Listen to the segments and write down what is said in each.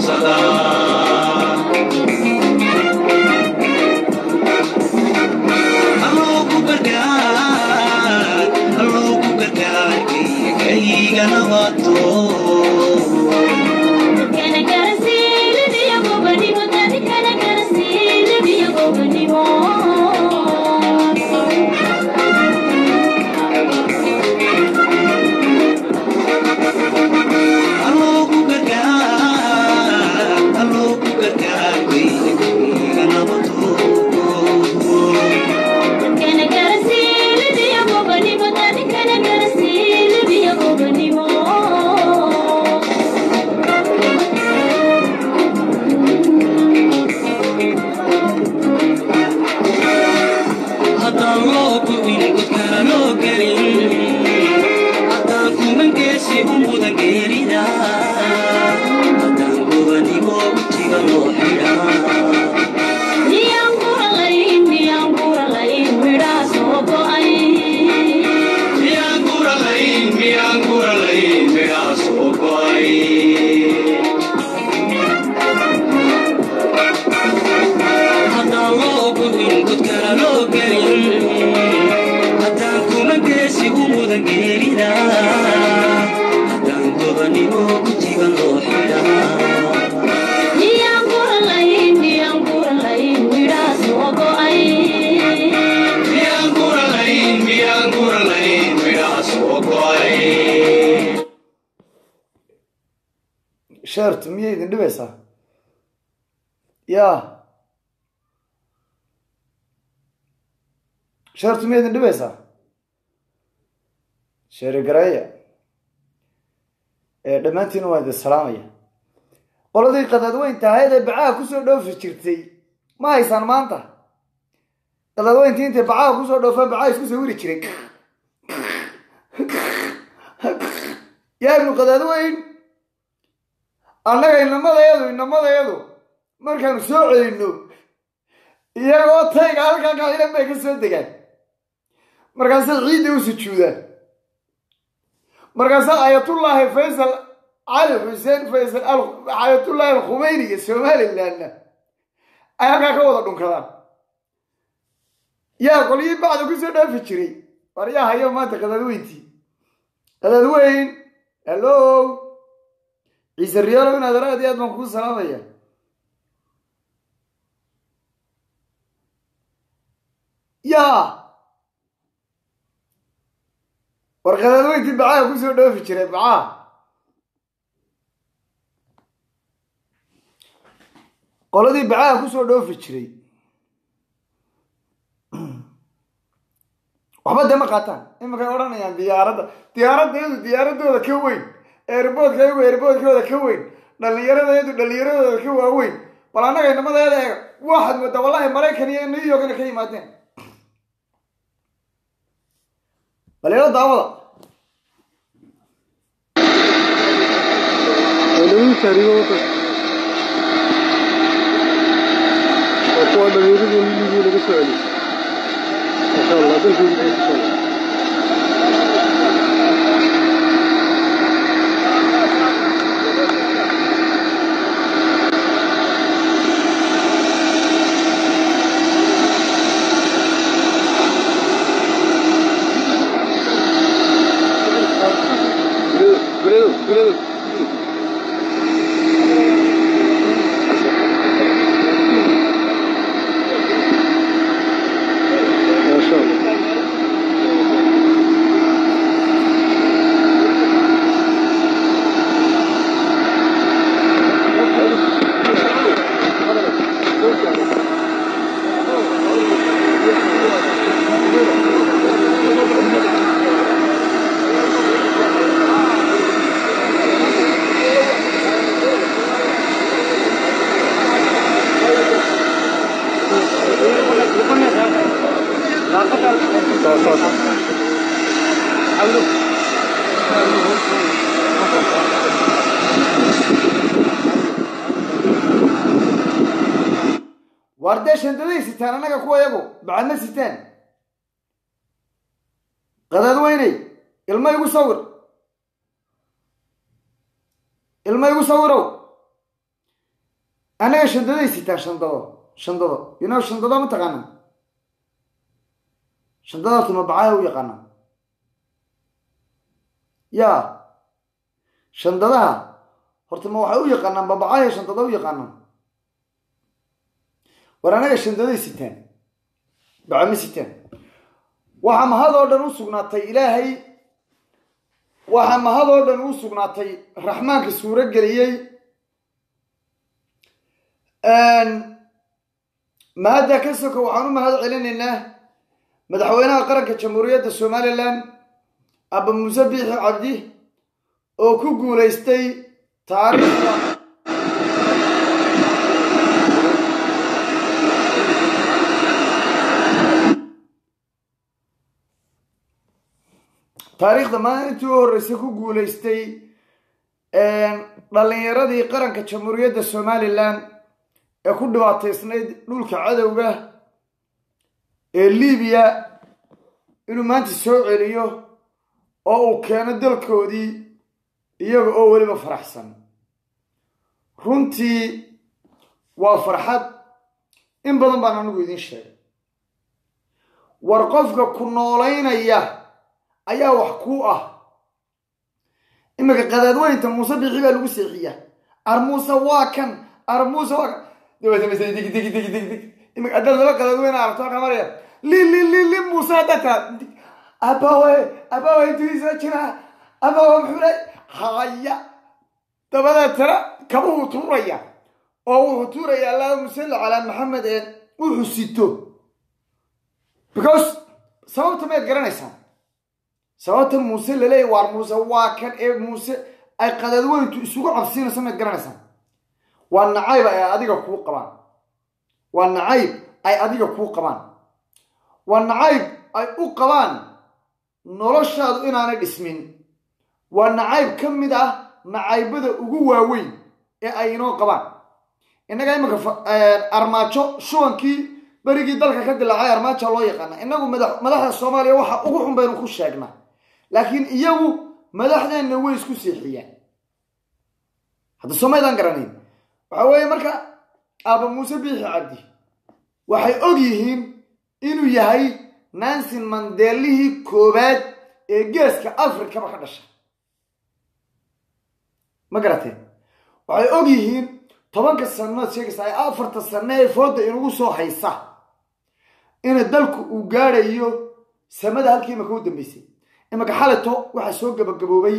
qabsadaa alloogu gargaar alloogu gargaar kayga nabaato alloogu gargaar alloogu gargaar kayga nabaato haddaan loo gubin godkana loo gelin haddaan kumangeesi u mudan geerida haddaan gobanigo wejiga loo xidhaa miyaan guralayn miyaan guralayn midhaa soo go'ay haddaan loo gubin godkana loo gelin haddaan kumangeesi u mudan geerida haddaan gobanimo wejiga loo xidhaa miyaan guralayn miyaan guralayn midhaa soo go'ay sheertu miyay idin dhibaysaa ya sheertu miyay idin dhibaysaa sheeri gareeya ee dhammaantiina waan idin salaamaya qoladii qadaadweynta ahayd ee bacaha kusoo dhoofi jirtay ma haysaan maanta qadaadweyntii intay bacaha kusoo dhoofaan bacaha isku sawiri jiray yaa ibnu qadaadweyn annaga inamadayadu inamadayadu markaanu soo celinno iyagoo tayga halkaa kaxilan bay ka soo degaan markaasay ciidda u sujuudaan markaasaa ayatullaahi faysal cali xuseen faysal ayatullaahi alkhumeyniga somalilandna ay halkaa ka wada dhunkadaan yaa qolyihii bacda kusoo dhaafi jiray war yaa hayo maanta qadaadweyntii qadaadweyn hello ciise riyaalow inaad aad iyo aad baan kuu salaamaya yaa war qadaadweyntii bacaha kusoo dhoofi jiray bacaha qoladii bacaha kusoo dhoofi jiray waxba dee ma qaataan imakay odhanayaan diyaaradda diyaaradda iyadu diyaaradooda ka weyn eerboodka iyagu eerboodkooda ka weyn dhallinyarada iyadu dhallinyaradooda ka waaweyn bal annaga inamadeeda eega waxaad moodaa wallahi maraykan iyo new yorkna ka yimaadeen bal ila daawada kuwa dhalinyaradu ligii laga soo celiy masha allah dalkii laga soo celiy Gülüyor, gülüyor. Maşallah. Sağ sağ sağ. waar dee shandaday sitaan annaga kuwa yagu bacadma sitaan qadaadweyney ilma igu sawir ilma igu sawirow annaga shandaday sitaan shandado shandado yunaa shandado ma taqaana shandada horta mabacaya u yaqaana ya shandadaha horta ma waxay u yaqaanaan babacaya shandada u yaqaanaan war anaga shandaday sitaan baca ma sitaan waxaa mahad oo dhan u sugnaatay ilaahay waxaa mahad oo dhan u sugnaatay raxmaanka suuro geliyey mahadda ka soka waxaan u mahad celinaynaa madaxweynaha qaranka jamhuuriyadda somalilan aba muuse biixi cabdi oo ku guulaystay taariikhda taariikhda maalintii u horreysay ku guulaystay dhallinyaradii qaranka jamhuuriyadda somalilan ee ku dhibaataysnayd dhulka cadowga ee libiya inuu maanta soo celiyo oo uu keeno dalkoodii iyaga oo weliba faraxsan runtii waa farxad in badan baan anigu idiin sheegay war qofka ku noolaynaya ayaa wax kuu ah iminka qadaadweynta muuse bixi baa lagu seexiyaa armuuse waa kan armuuse waa kan dabeetana dig dig dig dig dig iminka haddaad laba qadaadweyne aragto waxaa maraya li li li li muuse haddaad taa abawe abawe intuu soo jiraa abawe muxuu le haya dabadeetana kabuhuu tuuraya oo wuxuu tuuraya allahuma salli calaa maxamed ee wuxuu sito because sababta mayd garanaysaan sababta muuse laleeyahy waar muuse waa kan ee muuse ay qadaadweyntu isugu cabsiinayso mayd garanaysaan waa nacayb ay adiga kuu qabaan waa nacayb ay adiga kuu qabaan waa nacayb ay u qabaan noloshaadu inaanay dhismin waa nacayb ka mid ah nacaybada ugu waaweyn ee ay inoo qabaan innaga iminka armaajo shubankii berigii dalka ka dilaacay armaaja loo yaqaana innagu madaxda soomaaliya waxa ugu xun baynu ku sheegnaa laakiin iyagu madaxdeenna way isku seexiyaan hadda soomaydaan garanayn waxa weeye marka aaba muuse biixi cabdi waxay og yihiin inuu yahay nansin mandeelihii koowaad ee geeska afrikaba ka dhasha ma garateen waxay og yihiin tobanka sanood sheegaysa ay afarta sano ee fooda inugu soo haysa ina dalku uu gaadhayo samada halkii imaka u dambeysay imaka xalito waxaa soo gabagaboobay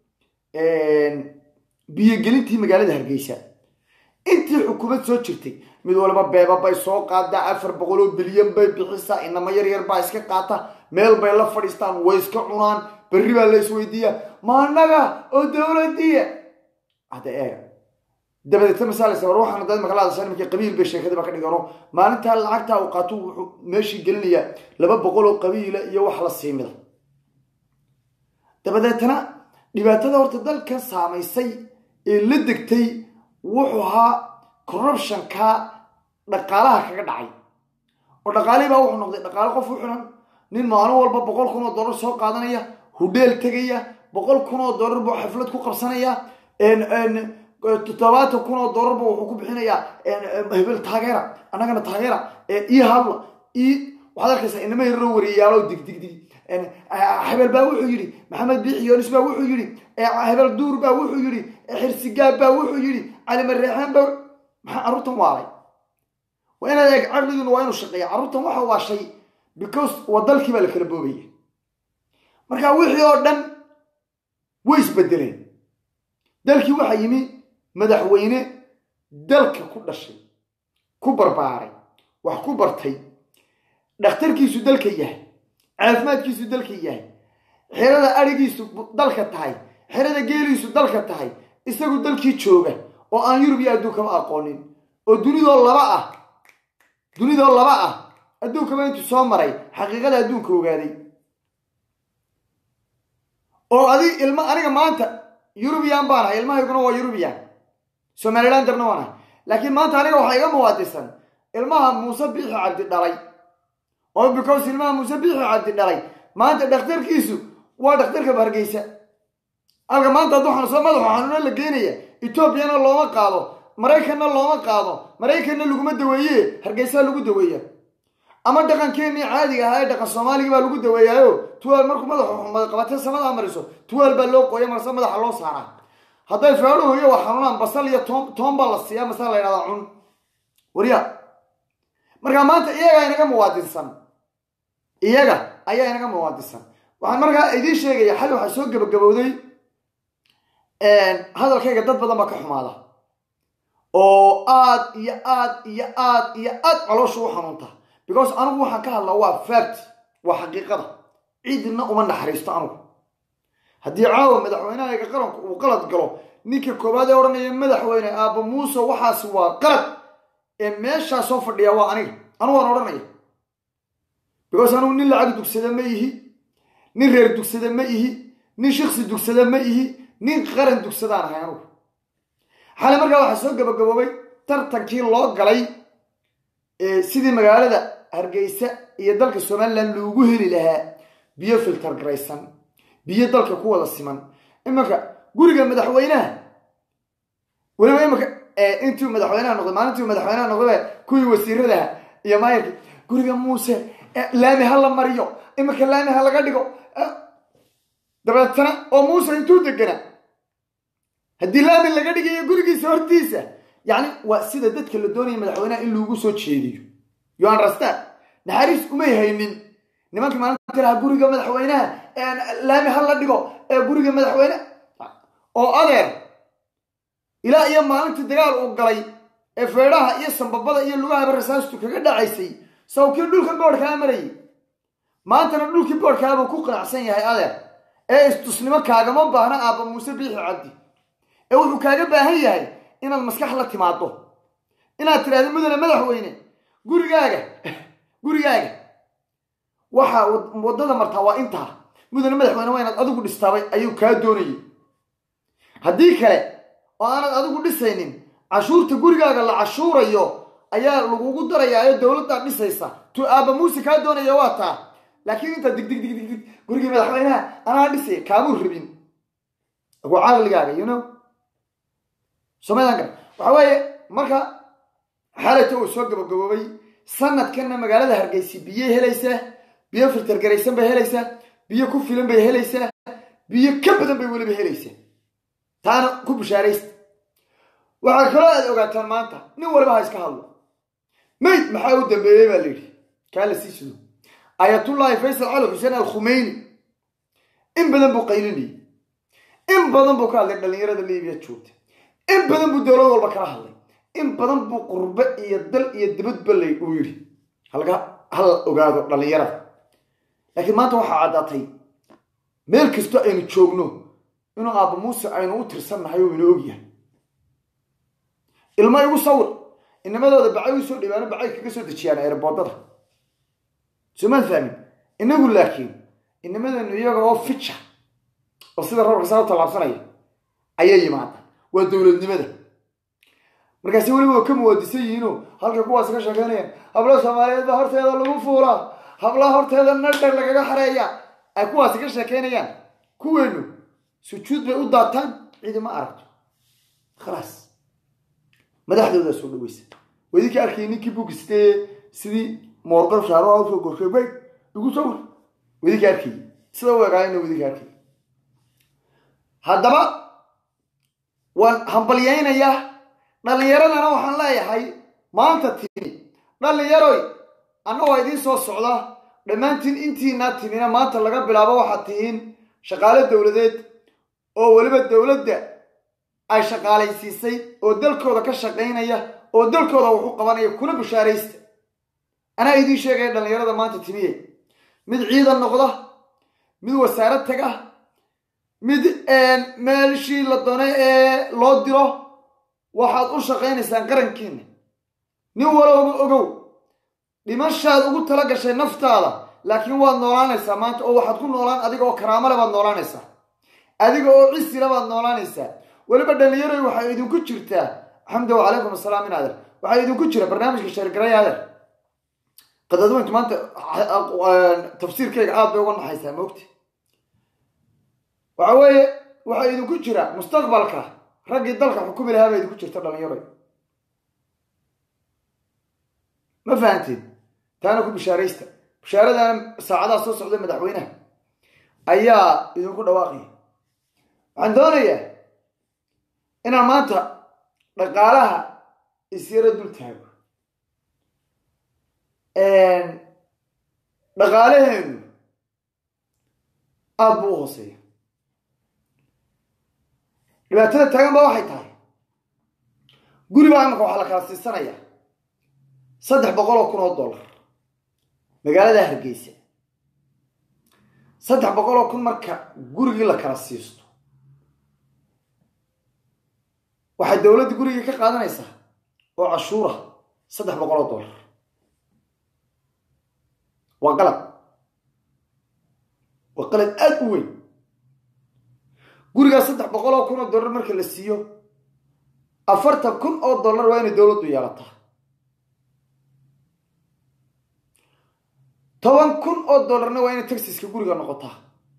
biyogelintii magaalada hargeysa intii xukuumad soo jirtay mid waliba beeba bay soo qaadaa afar boqol oo bilyan bay bixisaa inamo yar yar baa iska qaata meel bay la fadhiistaan way iska cunaan berri baa la isweydiiyaa ma annaga oo dowladiya hadda eega dabadeetna masaalasa war waxaana dad imaka la hadasha nimankii qabiil bay sheekadiiba ka dhigano maalintaa lacagtaa uu qaato wuxuu meeshii gelinayaa laba boqol oo qabiila iyo wax la siimida dabadeetna dhibaatada horta dalkan saamaysay ee la degtay wuxuu ahaa corruptionka dhaqaalaha kaga dhacay oo dhaqaalihii baa wuxuu noqday dhaqaale qof u xiran nin maalin walba boqol kun oo dollar soo qaadanaya hudheel tegaya boqol kun oo dollar buu xaflad ku qabsanaya toddobaatan kun oo dollar buu wuxuu ku bixinayaa hebel taageera annagana taageera ii hadla ii waxaad arkaysaa inama yaroo wariyayaalo dig dig dig hebel baa wuxuu yidhi maxamed biixi yoonis baa wuxuu yidhi hebel duur baa wuxuu yidhi xirsigaab baa wuxuu yidhi calimareexaan baa maxaa carruurtan waalay waa inaad eeg caqligiinu waa inuu shaqeeya carruurtan waxa waa shay because waa dalkii baa la kala boobaya marka wixii oo dhan way isbedeleen dalkii waxaa yimi madaxweyne dalka ku dhashay ku barbaaray wax ku bartay dhakhtarkiisu dalka yahay caafimaadkiisu dalka yahay xerada arigiisu dalka tahay xerada geeliisu dalka tahay isagu dalkii jooga oo aan yurub iyo adduunkaba aqoonin oo dunidoo laba ah dunidoo laba ah adduunkaba intuu soo maray xaqiiqada adduunka ogaaday oo adig ilma aniga maanta yurubiyan baan ahay ilmahayguna waa yurubiyan somalilandarna waan ahay laakiin maanta aniga waxaa iga muwaadisan ilmaha muuse biixi cabdi dhalay oo because ilmaha muuse biixi cabdi dhalay maanta dhakhtarkiisu waa dhakhtarka hargeysa halka maanta hadduu xanuunsado madaxu xanuuna la geynaya etoobiyana looma qaado maraykanna looma qaado maraykanna laguma daweeye hargeysaa lagu daweeya ama dhaqankeenii caadiga ahaa ee dhaqan soomaaliga baa lagu daweeyaayo tuwaal markuu madaxu xumada qabatee samadaa mariso tuwaal baa loo qooya marse madaxa loo saaraa hadday feedhuhu iyo wax xanuunaan basal iyo toon toon baa la siiyaa masala la yidhahdaa cun warya markaa maanta iyagaa inaga muwaadinsan iyaga ayaa inaga muwaadinsan waxaan markaa idiin sheegaya xali waxaa soo gabagabowday hadalkayga dad badan baa ka xumaada oo aad iyo aad iyo aad iyo aad caloosha u xanuunta because anigu waxaan ka hadlaa waa fact waa xaqiiqada cidna uma naxariisto anigu haddii caawa madaxweynahayga qaranku uu qalad galo ninka koowaad ee odhanaya madaxweyne aaba muuse waxaasi waa qalad ee meeshaa soo fadhiya waa aniga anigu waan odhanaya because anigu nin lacag dugsada ma ihi nin reer dugsada ma ihi nin shiksi dugsada ma ihi nin qaran dugsadaan ahay anugu xale markaa waxaa soo gabagaboobay tartankii loo galay sidii magaalada hargeysa iyo dalka somalilan loogu heli lahaa biyo filter garaysan biyo dalka ku wada siman imanka guriga madaxweynaha weliba imanka intuu madaxweynaha noqday maalintii madaxweynaha noqday kuwii wasiiradaha iyo maayarkii guriga muuse laami ha la mariyo imanka laami ha laga dhigo dabeetana oo muuse intuu degana haddii laami laga dhigayo gurigiisa hortiisa yacni waa sida dadka la doonaya madaxweynaha in loogu soo jeediyo you understand naxariis umay haynin nimankii maalinta lahaa guriga madaxweynaha laami ha la dhigo ee guriga madaxweyne oo adeer ilaa iyo maalintii dagaal uu galay ee feedhaha iyo sambabada iyo lugahaba rasaastu kaga dhacaysay sawkii dhulka boodhkaa marayay maantana dhulkii boodhkaabuu ku qanacsan yahay adeer ee istusnimo kaagama baahna aabba muuse biixi cabdi ee wuxuu kaaga baahan yahay inaad maskax la timaado inaad tidhahdo mudane madaxweyne gurigaaga gurigaaga waxaa waddada martaa waa intaa mudane madaxweyne waa inaad adigu dhistaabay ayuu kaa doonayay haddii kale oo aanad adigu dhisaynin cashuurta gurigaaga la cashuurayo ayaa lagugu darayaa ee dowladdaa dhisaysa tu aabba muuse kaa doonaya waa taa laakiin intaa dig dig dig dig dig gurigii madaxweynaha anaa dhisay kaamuu rabin waa caqligaaga you know somadanka waxa weeye marka xalayta uu soo gabagaboobay sanadkanna magaalada hargeysa biyay helaysaa biyo filtergaraysan bay helaysaa biyo ku filan bay helaysaa biyo ka badan bay weliba helaysaa taana ku bushaaraysta waxaa kaloo aad ogaataan maanta nin waliba ha iska hadlo mayd maxaa u dambeeyey baa la yidhi kaa la sii sudo ayatullaahi faysal cali xuseen al khumeyni in badan buu qaylinayay in badan buu ka hadlay dhallinyarada libiya joogta in badan buu dowlad walba kala hadlay in badan buu qurbe iyo dal iyo dibadba lay uu yidhi halka hal ogaado dhallinyarada laakiin maanta waxaa caddaatay meel kasto aynu joogno inuu aabba muuse aynu u tirsannahay oo ina ogyahay ilmo igu sawir inamadooda bacay u soo dhibaano bacay kaga soo dejiyaan eerboodada soomaan fahmin inagu laakiin inamadeennu iyaga oo fija oo sida roorka saa u tallaabsanaya ayay yimaadaan waa dowladnimada markaasi weliba waa ka muwaadisan yihiinoo halka kuwaas ka sheekeynayaan habla soomaaliyeed baa horteeda lagu fuulaa hablaha horteeda nadhar lagaga xareeya ay kuwaasi ka sheekeynayaan kuweenu sujuud bay u daataan cidi ma aragto khalaas madaxdoodaa soo dhaweysa wadinka arkay ninkii bugistee sidii moorqal shaaro usoo gorshay bay igu sawir wadinka arkay sida u egaayna wadinka arkay haddaba waan hambalyaynayaa dhallinyaradana waxaan leeyahay maanta timi dhallinyaroy anna waa idiin soo socda dhammaantiin intiinaa timina maanta laga bilaabo waxaad tihiin shaqaale dowladeed oo weliba dowladda ay shaqaalaysiisay oo dalkooda ka shaqaynaya oo dalkooda wax u qabanaya kuna bushaaraysta anaa idiin sheegaya dhallinyarada maanta timiye mid ciidan noqda mid wasaarad taga mid meelshii la doonay ee loo diro waxaad u shaqaynaysaan qarankiina nin walowba ogow dhimashaad ugu tala gashay naftaada laakiin waad noolaanaysaa maanta oo waxaad ku noolaan adiga oo karaamale baad noolaanaysaa adiga oo cisila baad noolaanaysaa weliba dhallinyaroy waxay idinku jirtaa xamda wacalaykum asalaam in adeer waxaa idinku jira barnaamijka sheergaray adeer qadadweyntu maanta tafsiirkayga aad bay uga naxaysaa maogti waxa weeye waxaa idinku jira mustaqbalka raggii dalka xukumi lahaa baa idinku jirta dhallinyaroy ma fahanteed taana ku bishaaraysta bishaaradan saacadaha soo socda madaxweynaha ayaa idinku dhawaaqaya waxaan doonayaa inaan maanta dhaqaalaha isyaro dul taago dhaqaalaheenu aada buu u hooseeya dhibaatada taagan ba waxay tahay guri baa imika waxaa la kala siisanaya saddex boqol oo kun oo dollar magaalada hargeysa saddex boqol oo kun marka gurigii la kala siisto waxay dowladda gurigii ka qaadanaysaa oo cashuura saddex boqol oo dollar waa qalad waa qalad aada u weyn gurigaas saddex boqol oo kun oo dollar marka la siiyo afartan kun oo dollar waa inay dowladdu yeelataa toban kun oo dollarna waa inay taxiska guriga noqotaa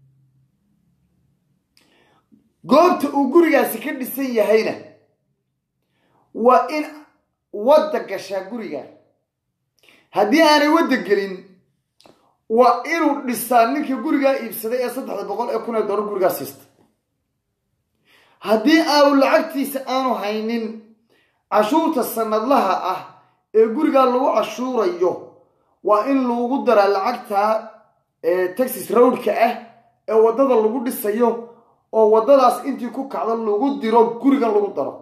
goobta uu gurigaasi ka dhisan yahayna waa in wadda gashaa guriga haddii aanay wadda gelin waa inuu dhisaa ninka gurigaa iibsaday ee saddexda boqol ee kun ee dollar gurigaa siista haddii aanu lacagtiisa aanu haynin cashuurta sanadlaha ah ee gurigaa lagu cashuurayo waa in lagu daraa lacagta taxis rowdka ah ee waddada lagu dhisayo oo waddadaas intii ku kacdo lagu diro gurigan lagu daro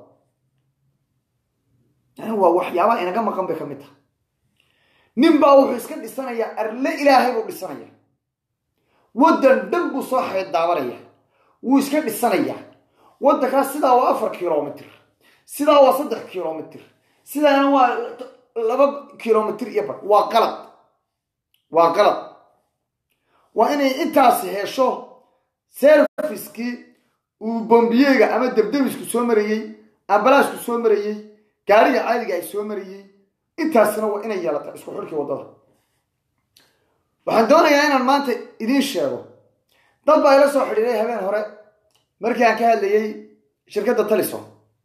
yani waa waxyaabaha inaga maqan bay ka mid tahay nin baa wuxuu iska dhisanayaa arle ilaahay buu dhisanaya waddan dhan buu soo xeeddaabanaya wuu iska dhisanayaa waddankaas sidaa waa afar kilomitr sidaa waa saddex kilomitr sidaana waa laba kilomitr iyo bar waa qalad waa qalad waa inay intaasi hesho serviskii uu bombiyeyga ama debdebisku soo marayey ambalaasku soo marayey gaariga caadiga ay soo marayey intaasina waa inay yeelata isku xidhkii waddada waxaan doonayaa inaan maanta idiin sheego dad baa ila soo xidhiiray habeen hore markii aan ka hadlayey shirkadda talisom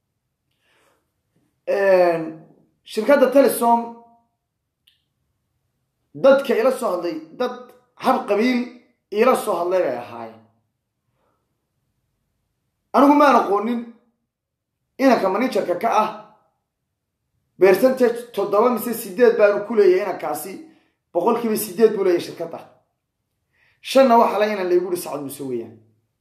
shirkadda talisom dadka ila soo hadlay dad hab qabiil iila soo hadlay bay ahaayeen anigu maan aqoonin inanka managerka ka ah percentage toddoba mise sideed baanu ku leeyahay inankaasi boqol kiiba sideed buu leeyahay shirkadda shanna waxaa la inan laygu uri sacad muse weeyaan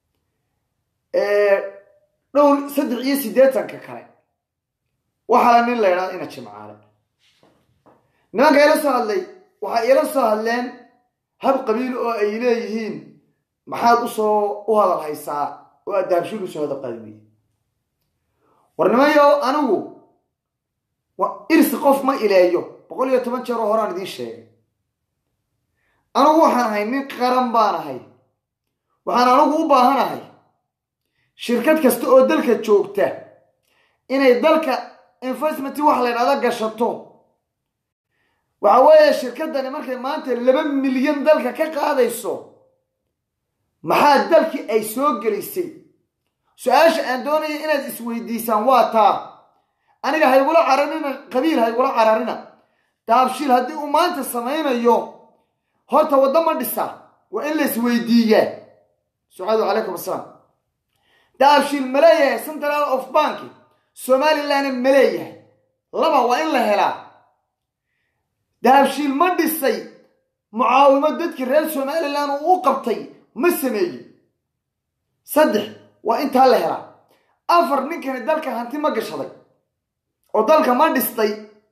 dhowr saddex iyo siddeetanka kale waxaa la nin la ydhahda ina jimcaale nimanka ila soo hadlay waxay ila soo hadleen hab qabiil oo ay leeyihiin maxaad usoo u hadal haysaa oo aad dahabshiil usoo hadal qaadi weye war nimayo anigu irsi qof ma ileeyo boqol iyo toban jeer oo horaan idiin sheegay anigu waxaan ahay nin qaran baan ahay waxaan anigu u baahanahay shirkad kasta oo dalka joogta inay dalka investment wax la ydhahda gashato waxa weeye shirkaddani markay maanta laba milyan dalka ka qaadayso maxaa dalkii ay soo gelisay su-aasha aan doonaya inaad isweydiisaan waa taa aniga haygula cararina qabiil haygula cararina daabshiil haddii uu maanta samaynayo horta waddo ma dhisa waa in la isweydiiyaa sucaadu calaykum assalaam daabshiil ma leeyahay central of bank somalilandna ma leeyahay laba waa in la helaa dahabshiil ma dhisay mucaawimo dadkii reer somaliland uu u qabtay ma sameeyey saddex waa intaa la helaa afar ninkani dalka hanti ma gashaday oo dalka ma dhistay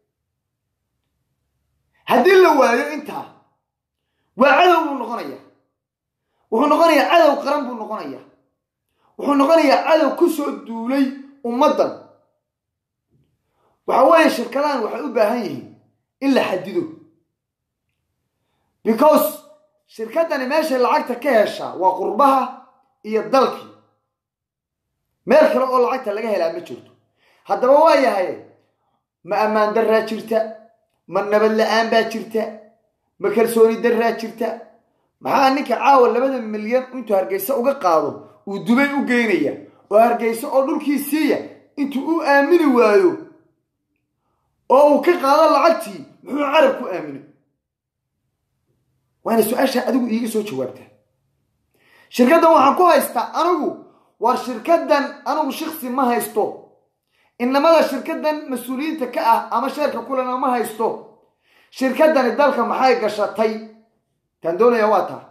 haddii la waayo intaa waa cadow buu noqonayaa wuxuu noqonayaa cadow qaran buu noqonayaa wuxuu noqonayaa cadow ku soo duulay ummaddan waxa weeye shirkadahan waxay u baahan yihiin in la xadido because shirkaddani meeshay lacagta ka heshaa waa qurbaha iyo dalkii meel kale oo lacagta laga helaa ma jirto haddaba waa yahay ma ammaan daraa jirta ma nabad la-aan baa jirta ma kalsooni daraa jirta maxaa ninka caawa labada milyan intuu hargeysa uga qaado uu dubay u geynaya oo hargeysa oo dhulkii siiya intuu u aamini waayo oo uu ka qaado lacagtii muxuu carab ku aaminay waana su-aasha adigu iiga soo jawaabtaa shirkaddan waxaan ku haystaa anigu war shirkaddan anigu shiksi ma haysto inamada shirkaddan mas-uuliyiinta ka ah ama sheerka kulena ma haysto shirkaddani dalka maxay gashatay taan doonaya waa taa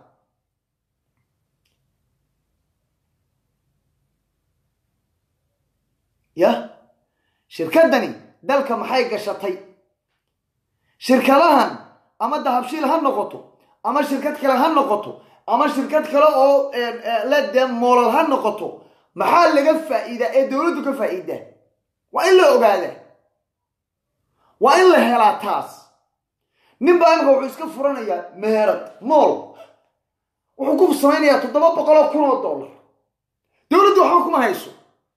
ya shirkaddani dalka maxay gashatay shirkadahan ama dahabshiil ha noqoto ama shirkad kale ha noqoto ama shirkad kale oo le dee moolal ha noqoto maxaa laga faa'iidaa ee dowladdu ka faa'iidaa waa in la ogaadaa waa in la helaa taas nin baa imika wuxuu iska furanayaa meherad mool wuxuu ku samaynayaa toddoba boqoloo kun oo dollar dowladdu waxba kuma hayso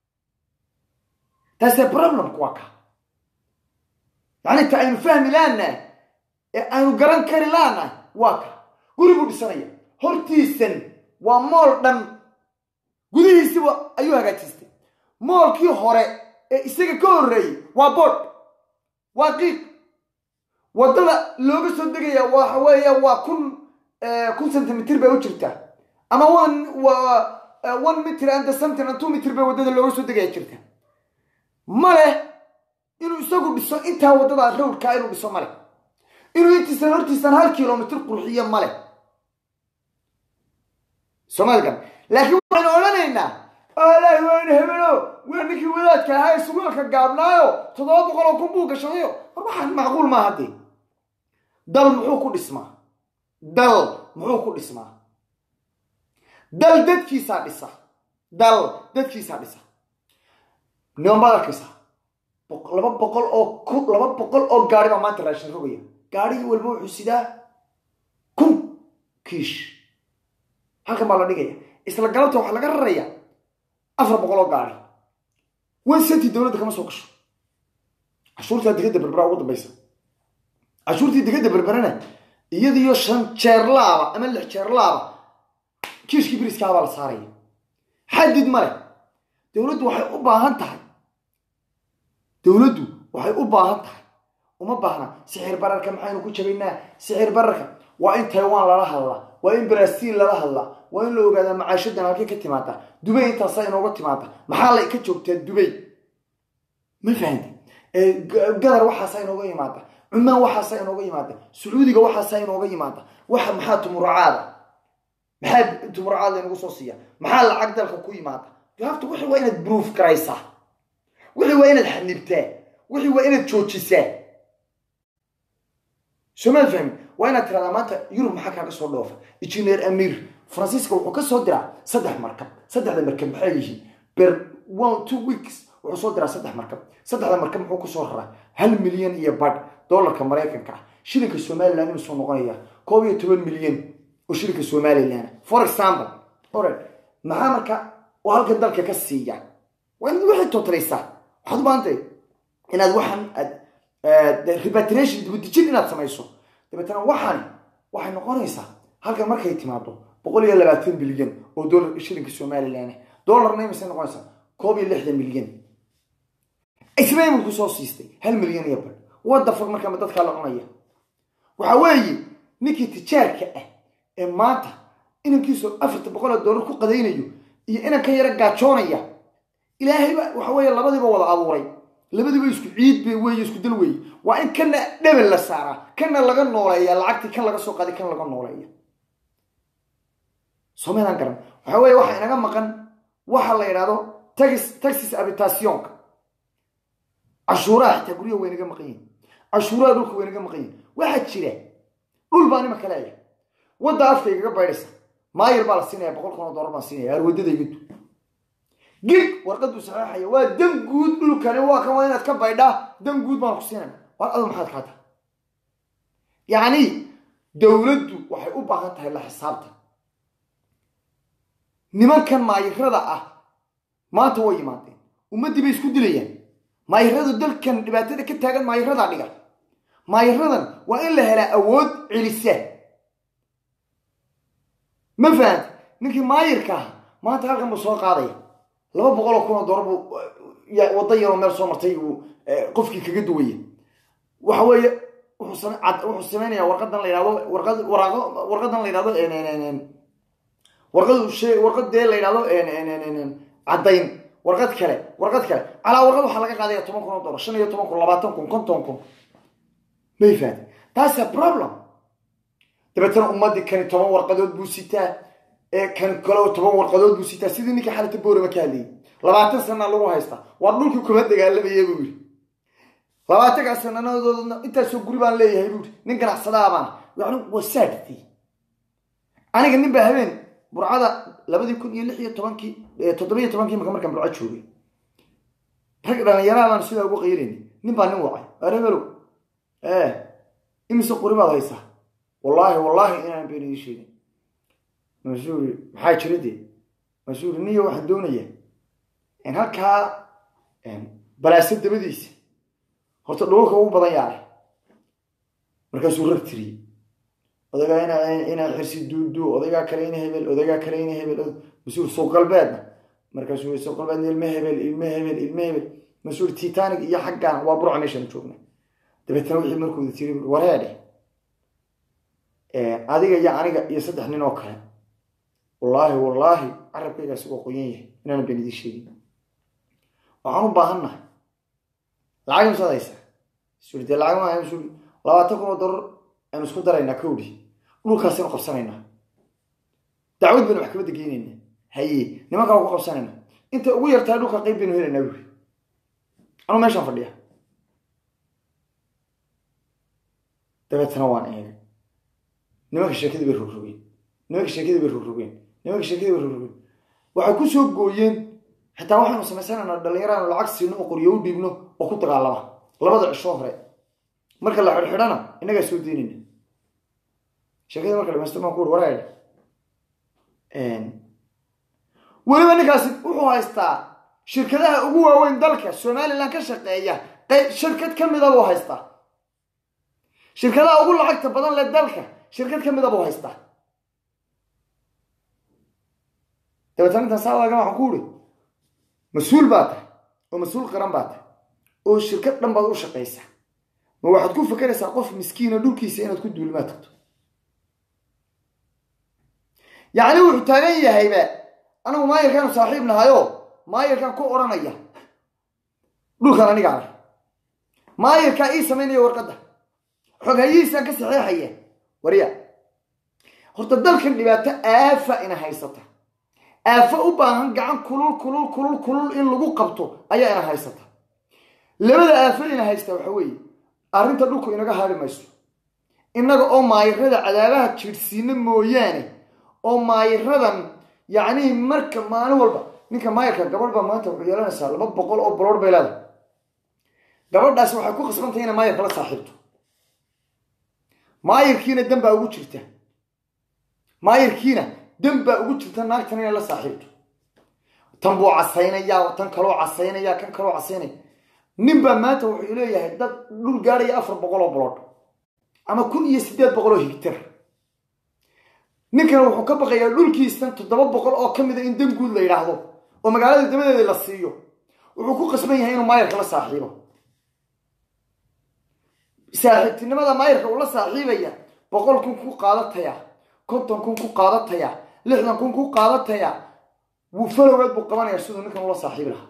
taasee problemku waa ka yacni ta aynu fahmi laanahay ee aynu garan kari laanahay waa ka guri buu dhisanaya hortiisan waa mool dhan gudihiisiba ayuu hagaajistay moolkii hore ee isaga ka horreeyey waa boodh waa qiiq waddada looga soo degaya waxa weeya waa kun kun centimitr bay u jirtaa ama one waa one mitr and something and two mitr bay waddada looga soo degaya jirta male inuu isagu dhiso intaa waddada rawdkaa inuu dhiso male inuu intiisan hortiisan hal kilomitr qurxiyo male soomaligan laakiin waxaynu odhanaynaa alaahi waynu hebelo waa ninkii wadaadka ahaa ee sugaanka gaabnaayo toddoba boqol oo kun buu gashadayo war waxaan macquul maaha dee dal muxuu ku dhismaa dal muxuu ku dhismaa dal dadkiisaa dhisa dal dadkiisaa dhisa niman baad arkaysaa laba boqol oo ku laba boqol oo gaari baa maanta raashin rogaya gaarigii walba wuxuu sidaa kun kiish halkan baa la dhigaya isla galabta waxaa laga raraya afar boqol oo gaari wan centi dowladda kama soo gasho cashuurtaa digada berbera ugu dambaysa cashuurtii digada berberana iyadiyo shan jeer laaba ama lix jeer laaba kiishkii biriskaabaa la saaraya xadid ma leh dowladdu waxay u baahan tahay dowladdu waxay u baahan tahay uma baahna sixir bararka maxaynu ku jabaynaa sixir bararka waa in taiwan lala hadlaa waa in brazil lala hadlaa waa in la ogaadaa macaashadan halkay ka timaada dubay intaasaa inooga timaada maxaa la ka joogtaa dubay ma fahamti gadar waxaasaa inooga yimaada cumaan waxaasaa inooga yimaada sacuudiga waxaasaa inooga yimaada waxa maxaa tumuracaada maxaa tumuracaad laynagu soo siiya maxaa lacag dalka ku yimaada jawaabta wixii waa inaad proof garaysaa wixii waa inaad xanibtaa wixii waa inaad joojisaa somaad fahmi waa inaad tiradaa maanta yurub maxaa kaaga soo dhoofa engineer amir faransiiska wuxuu ka soo diraa saddex markab saddexda markab maxay yihiin ber one two weeks wuxuu soo diraa saddex markab saddexda markab muxuu kusoo raraa hal milyan iyo badh dollarka maraykanka ah shilinka somaliland inuu soo noqonaya koob iyo toban milyan oo shilinka somaliland for example ore maxaa marka oo halkan dalka ka siiya waa inaad wixii totalaysaa waxaad u baahantay inaad waxaan aad repatriation dibudejin inaad samayso dabeetana waxani waxay noqonaysaa halkan markay timaado boqol iyo labaatan bilyan oo dollar shilinka somaliland dollarna imisay noqonaysaa koob iyo lixdan milyan isna imanku soo siistay hal milyan iyo badh wadda fog markaama dadkaa la cunaya waxa weeye ninkii tijaarka ah ee maanta inankiisu afarta boqol oo dollar ku qadaynayo iyo inanka yara gaajoonaya ilaahayba waxa weeye labadiiba wada abuuray labadiiba isku ciid bay weeye isku dal weeye waa in kana dhebel la saaraa kana laga nooleeya lacagtii kan laga soo qaday kan laga nooleeya soomaydaan garan waxa weeye waxa inaga maqan waxa la yidhahdo tax taxis habitationka cashuuraha xitaa guryaha way naga maqan yihin cashuuraha dhulka way naga maqan yihin waxaa jira dhul baa nima kaleeya wadda afka igaga baydhaysa maayir baa la siinaya boqol kun oo dollar baan siinaya arwadada igadu gig warqaduu saxeexaya waa dan guud dhulkani waa kan waa inaad ka baydhaa dan guud baan ku siinayna war adu maxaad kaa tahay yacni dowladdu waxay u baahan tahay la xisaabta nimankan maayirada ah maanta way yimaadeen ummaddii bay isku dilayaan maayiradu dalkan dhibaatada ka taagan maayiradaa dhiga maayiradan waa in la helaa awood celisa ma fahamta ninkii maayirka ah maanta halkan buu soo qaadaya laba boqol oo kun oo dollar buu waddo yaroo meel soo martay uu qofkii kaga duwaya waxa weeye wuxuu same cad wuxuu sameynaya warqadan la yidhahdo warqad waraaqo warqadan la yidhahdo warqad shee warqad dee la yidhahdo caddayn warqad kale warqad kale calaa warqad waxaa laga qaadaya toban kun oo dollar shan iyo toban kun labaatan kun konton kun may fahat taas a problem dabeetana ummadii kani toban warqadood buu sitaa ee kan kale toban warqadood buu sitaa sidii ninkii xalata boorama ka hadlayay labaatan sana lagu haystaa waa dhulkii kuma dagaalamaya buu yiri labaatankaa sananadoodna intaasoo guri baan leeyahay buu yiri nin ganacsadaha baan yani waa saadti aniga nin baa habeen burcada labadii kun iyo lix iyo tobankii toddobiyo tobankii marka markaan burco joogay rag dhalinyaraha baan sidaa ugu qaylinay nin baa nin wacay arebelow ee imise quri baad haysaa wallaahi wallaahi inaan been idin sheegin masuuri maxaa jira dee masuuri niyo waxaan doonayaa in halkaa balaaso dabadiisa horta dhulka ugu badan yaale markaasuu rag tiriyey odagaa ina inaa xirsi duudu odagaa kale ina hebel odagaa kale ina hebel masuur suuq galbeedna markaasuu suuq galbeedna ilme hebel ilme hebel ilme hebel masuur titanic iyo xaggaan waa burca meeshaan joogna dabeetana wixii markooda tiri wareedhe adiga iyo aniga iyo saddex nin oo kale wallaahi wallaahi carabkaygaasi waa qoyan yahay inaanan been idiin sheegin waxaan u baahannahay lacag imsaad haysaa suri dee lacag maaha suri labaatan kun oo dollar aynu isku daraynaa kowdhi dhulkaasaynu qabsanaynaa dacwad baynu maxkamadda geynaynaa haye nimankaa ku qabsanaynaa inta ugu yartahay dhulka qayb baynu helaynaa buri anuu meeshaan fadhiya dabeetana waan eegay nimanka sheekadii bay rogrogeen nimanka sheekadii bay rogrogeen nimanka sheekadii bay rogrogeen waxay ku soo gooyeen xitaa waxaynu samaysanaynaa dhallinyaraanu lacag siino oo qoryo u dhiibno oo ku dagaalama labada cisho hore marka la xidhxidhana innagaa soo deynayna sheekadii marka dhamaysto maan ku uri waraadh weliba ninkaasi wuxuu haystaa shirkadaha ugu waaweyn dalka somalilan ka shaqeeya shirkad ka mida buu haystaa shirkadaha ugu lacagta badan leh dalka shirkad ka mida buu haystaa dabeetana intaan saa waagan waxaan ku uri mas-uul baa tahay oo mas-uul qaran baa tahay oo shirkad dhan baad u shaqaysaa ma waxaad ku fakeraysaa qof miskiina dhulkiisa inaad ku duulimaa tagto yacni wuxuu taagan yahayba anigu maayarkaanu saaxiib nahayo maayarkaan ku odhanaya dhulkan anigaa leh maayarkaa ii samaynaya warqadda xoghayihiisaan ka saxeexaya warya horta dalkan dhibaato aafa ina haysata aafo u baahan gacan kulul kulul kulul kulul in lagu qabto ayaa ina haysata labada aafo ina haysta waxa weeye arrinta dhulku inaga haari mayso innaga oo maayarada cadaabaha jiirhsiina mooyaane oo maayaradan yacnii marka maalin walba ninka maayarka gabadh baa maanta wuxuu yeelanaysaa laba boqol oo baloor bay leedahay gabadhaasi waxay ku khasbantahay inay maayarka la saaxiibto maayarkiina dan baa ugu jirta maayarkiina dan baa ugu jirta naagtan inay la saaxiibto tan buu casaynayaa tan kaloo casaynaya kan kaloo casaynaya nin baa maanta wuxuu leeyahay dad dhul gaadhaya afar boqol oo baloodh ama kun iyo siddeed boqol oo higtar ninkana wuxuu ka baqayaa dhulkiistan toddoba boqol oo ka mida in dan guud la yidhaahdo oo magaalada dabadeeda la siiyo wuxuu ku qasban yahay inuu maayarka la saaxiibo saaxiibtinimada maayarka uu la saaxiibaya boqol kun ku qaadataya konton kun ku qaadataya lixdan kun ku qaadataya wuu falowgeed buu qabanaya siduu ninkan ula saaxiibi lahaa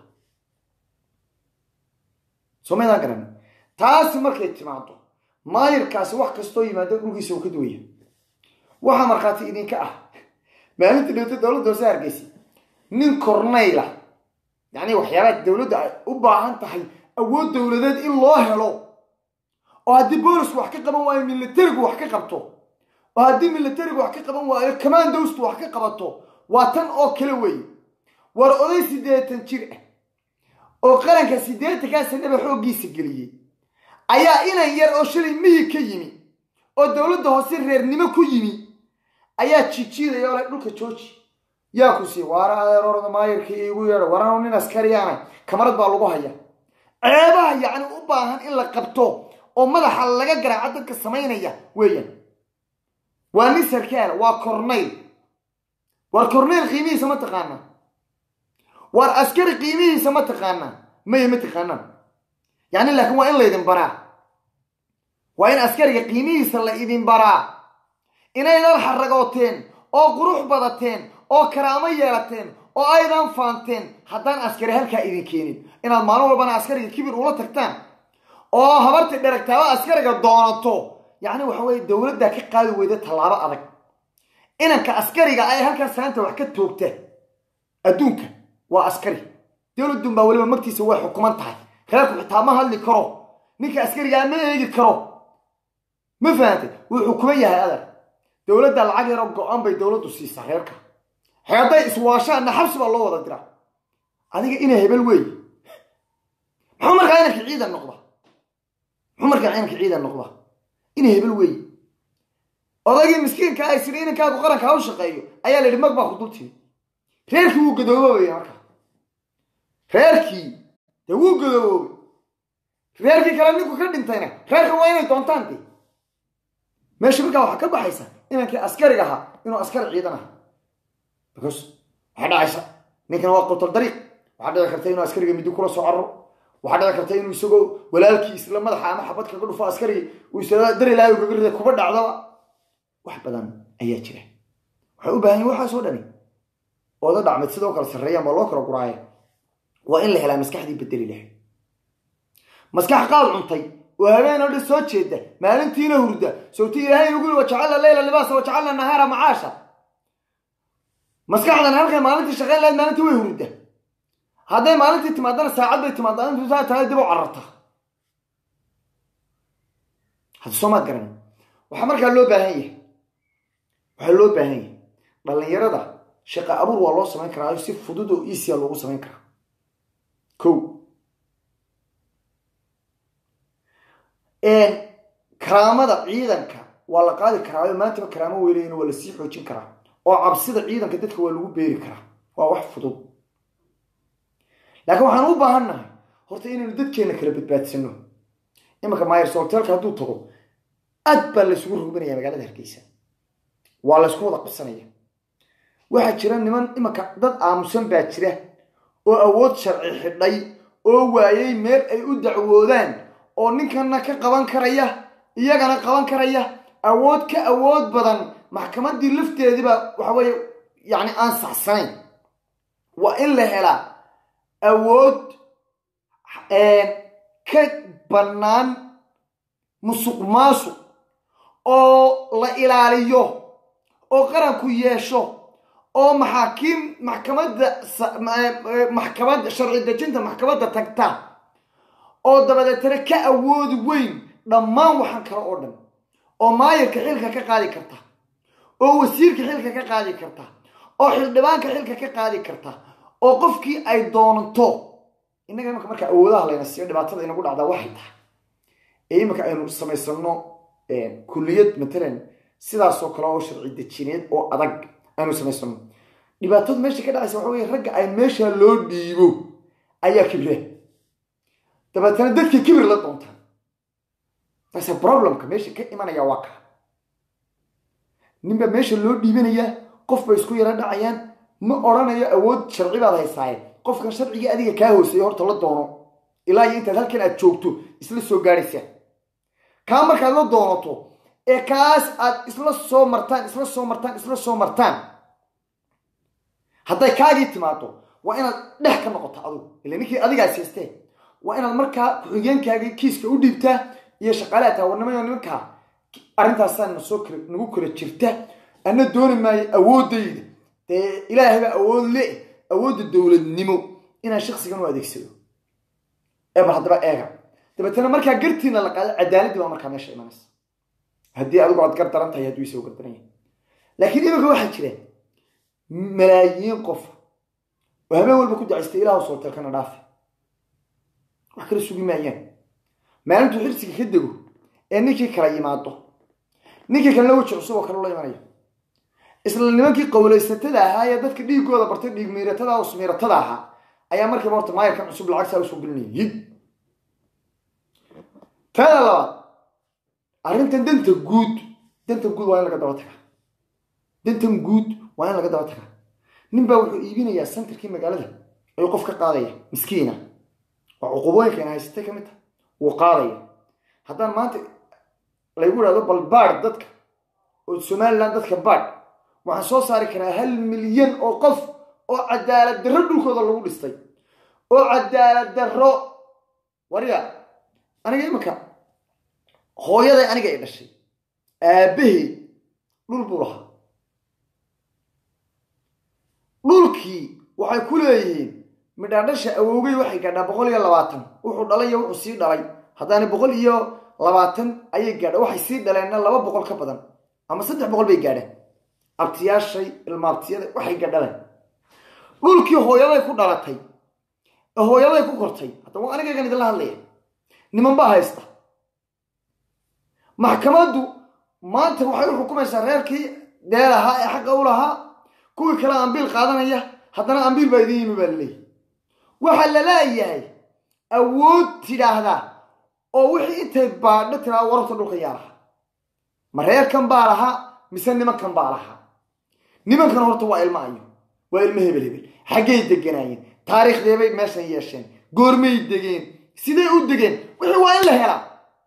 soo maydaan garan taasi markay timaado maayarkaasi wax kastoo yimaado dhulkiisa uu ka duwaya waxaa markhaati idinka ah maalinta dhowta dowladda hoose hargeysa nin cornayla yacni waxyaabaha dowladda ay u baahan tahay awood dowladeed in loo helo oo haddii boolisku wax ka qaban waayo militarigu wax ka qabto oo haddii militarigu wax ka qaban waayo commandowstu wax ka qabato waa tan oo kale weeye war oday siddeetan jir ah oo qaranka siddeetankaa sanaba xooggiisa geliyey ayaa inan yar oo shalay miyi ka yimi oo dowladda hoose reernimo ku yimi ayaa jijiidaya oo le dhulka jooji yaa ku sii waara adeerorda maayarka iigu yeedho waranu nin askariyaana kamarad baa lagu haya ceebaha yacni u baahan in la qabto oo madaxa laga garaaco dadka samaynaya weeyaan waa nin sarkaal waa cornayl war cornayl qiimihiisa ma taqaanaa war askari qiimihiisa ma taqaanaa maya ma taqaanaan yacni laakiin waa in laydin baraa waa in askariga qiimihiisa la idin baraa inaydan xaragooteen oo qurux badateen oo karaamo yeelateen oo aydan faanteen haddaan askari halkaa idin keenin inaad maalin walbana askariga kibir ula tagtaan oo habartii dheragtaaba askariga doonato yacni waxa weye dowladdaa ka qaadi weyda tallaabo adag inanka askariga ay halkaa saanta wax ka toogta adduunka waa askari dowladun baa weliba magtiisa way xukuman tahay reerku xitaa ma hadli karo ninka askarigaa ma eegi karo ma fahantay wuu xukuman yahay adeer dowladda lacag yaroo go-an bay dowladdu siisaa reerka hadday iswaashaanna xabsi baa loo wada diraa adiga inay hebel weeye muxuu markaa inanka ciidan noqda muxuu markaa inanka ciidan noqda inay hebel weeye odaygii miskiinka ay sida inankaagu qaranka ha u shaqeeyo ayaa la yidhi mag baa ku dul timi reerkii wuu gadoobobaya markaa reerkii dee wuu gadoobobay reerkii kale ninku ka dhintayna reerka waa inay doontaan de meesha markaa waxaa ka baxaysa inankii askariga ahaa inuu askari ciidan aha because waxaa dhacaysa ninkana waa qutol dariiq waxaa dhici karta inuu askariga midi kula soo carro waxaa dhici karta inuu isagoo walaalkii isla madaxa ama xabad kaga dhufo askarigi uu isla dari laayo kaga rida kuba dhacdaba wax badan ayaa jira waxay u baahan yihin waxaasoo dhani ooda dhacmeed sidoo kale sarreeyaan baa loo kala guraaya waa in la helaa maskaxdii bedeli lahayd maskax qaad cuntay oo habeen oo dhan soo jeeda maalintiina hurda sawti ilaahay ugu yiri wajacalna leyla libaasa wajacalna nahaara macaasha maskaxdan halkay maalintii shaqayn lahayd maalintii way hurda hadday maalintii timaadana saacad bay timaadaa intuu saa tahay dib u cararta hadda soomaad garanay waxaa markaa loo baahan yahay waxaa loo baahan yahay dhallinyarada shaqa abuur waa loo samayn karaa si fudud oo easya loogu samayn karaa ko karaamada ciidanka waa la qaadi karaa maantaba karaamo weylayna waa lasii xoojin karaa oo cabsida ciidanka dadka waa lagu beeri karaa waa wax fudud laakiin waxaan u baahan nahay horta inaynu dadkeena kala badbaadsano imanka myers hotelka hadduu tago aad baa laysugu rugbinaya magaalada hargeysa waa laysku wada qabsanaya waxaa jira niman imanka dad aamusan baa jira oo awood sharci xidhay oo waayay meel ay u dacwoodaan oo ninkana ka qaban karaya iyagana qaban karaya awood ka awood badan maxkamaddii lafteediiba waxa weeye yacni aan saxsanayn waa in la helaa awood ka bannaan musuq maasuq oo la ilaaliyo oo qaranku yeesho oo maxaakiim maxkamadda maxkamadda sharci dejinta maxkamadda tagta oo dabadeetana ka awoodi weyn dhammaan waxaan kale oo dhan oo maayirka xilka ka qaadi karta oo wasiirka xilka ka qaadi karta oo xildhibaanka xilka ka qaadi karta oo qofkii ay doonto innaga imanka marka awoodaha layna siiyo dhibaatada inagu dhacdaa waxay tahay ee iminka aynu samaysano kulliyad matalan sidaasoo kale oo sharci dejineed oo adag aynu samaysano dhibaatadu meesha ka dhacaysa waxa weye ragga ay meesha loo dhiibo ayaa kibre dabeetana dadka kibir la doontaan taase problemka meesha ka imanaya waa kaa ninbaa meesha loo dhiibanayaa qof bay isku yaro dhacayaan ma odhanayo awood sharci baad haysaaye qofkan sharcigii adiga kaa hooseeya horta la doono ilaa iyo intaad halkan aad joogto isla soo gaadhaysaa kaa markaad la doonato ee kaas aad isla soo martaan isla soo martaan isla soo martaan hadday kaagii timaado waa inaad dhex ka noqoto adugu ila ninkii adigaas haystee waa inaad markaa ku-xigeenkaagii kiiska u dhiibtaa iyo shaqaalaha taawarnimayo nimankaa arrintaasaa nasoo kala nagu kala jirta ana dooni maayo awoodayda dee ilaahayba awood le awoodda dowladnimo inaan shaksigan u adeegsado ee bal haddaba eega dabeetana markaa gartiina la qaado cadaaladii baa markaa meesha imanaysa haddii adigu aad gar daran tahay hadduu isagoo gardaran yahay laakiin iminka waxaa jira malaayiin qof oo habeen walba ku dacaystay ilaah sooteelkana dhaafi wax kala sugi maayaan maalintuu xirsiga ka dego ee ninkii kala yimaado ninkii kalena weji cusub oo kale ula imanaya isla nimankii qowlaysatada ahaa ee dadka dhiigooda bartay dhiig miiratada oo smiiratada ahaa ayaa markiiba horta maayarkan cusub lacag saa usoo gelinaya hib taada labaad arrintan danta guud danta guud waa in laga daba tagaa dantan guud waa in laga daba tagaa nin baa wuxuu iibinayaa santarkii magaalada ayuu qof ka qaadaya miskiina waa cuqubooyinka ina haysatay ka mid taha wuu qaadaya haddaan maanta laygu idhahdo bal baadh dadka oo somalilan dadka baadh waxaan soo saari karaa hal milyan oo qof oo cadaalad darro dhulkooda lagu dhistay oo cadaalad darro warya aniga imika hooyaday aniga ay dhashay aabbahay dhul buu lahaa dhulkii waxay ku leeyihiin midhaadhasha awowgay waxay gaadhaa boqol iyo labaatan wuxuu dhalay iyo wuxuu sii dhalay haddaani boqol iyo labaatan ayay gaadha waxay sii dhaleenna laba boqol ka badan ama saddex boqol bay gaadheen abtiyaashay ilmaabtiyada waxay gadhaleen dhulkii hooyaday ku dhalatay ee hooyaday ku kortay hadda waa anigaygan idinla hadlaya niman baa haysta maxkamaddu maanta waxay u xukumaysaa reerkii dee lahaa ee xaqa u lahaa kuwii kale ambiil qaadanaya haddana ambiil baa idin yimi baa laleeyahy waxaa la leeyahay awood tidhaahdaa oo wixii intay baadho tiraa wararta dhulka yaa lahaa ma reerkan baa lahaa mise nimankan baa lahaa nimankan horta waa ilmo ayo waa ilmo hebel hebel xaggay deganaayeen taariikhdeebay meeshan yeesheen goormay degeen siday u degeen wixii waa in la helaa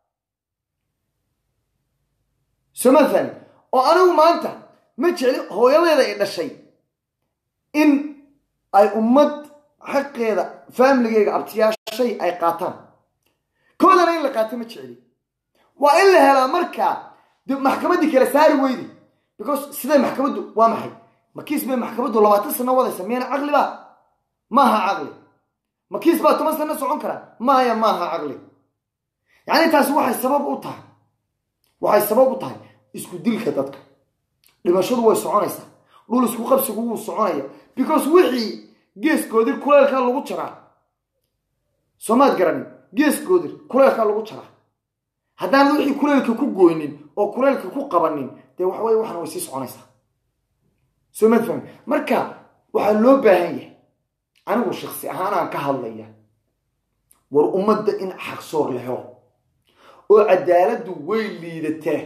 somathan oo anigu maanta ma jecli hooyadeeda ay dhashay in ay ummad xaqeeda faamiligeyga abtiyaashay ay qaataan koodana in la qaato ma jecli waa in la helaa markaa de maxkamaddii kale saari weydi because siday maxkamaddu waa maxay makiis bay maxkamaddu labaatan sano wadaysa miyana caqli ba maaha caqli makiis baa toban sano socon kara maya maaha caqli yacni taasi waxay sabab u tahay waxay sabab u tahay isku dilka dadka dhimashadu way soconaysaa dhul isku qabsigu wuu soconaya because wixii geeskoodir kuleelkaa lagu jaraa soomaad garanin geeskoodir kuleelkaa lagu jaraa haddaan wixii kuleelka ku goynin oo kuleelka ku qabanin dee waxa weye waxana way sii soconaysaa soomaad fahmi marka waxaa loo baahan yahay anigu shaksi ahaan aan ka hadlaya war ummadda in xaqsoor la helo oo cadaaladdu way liidataa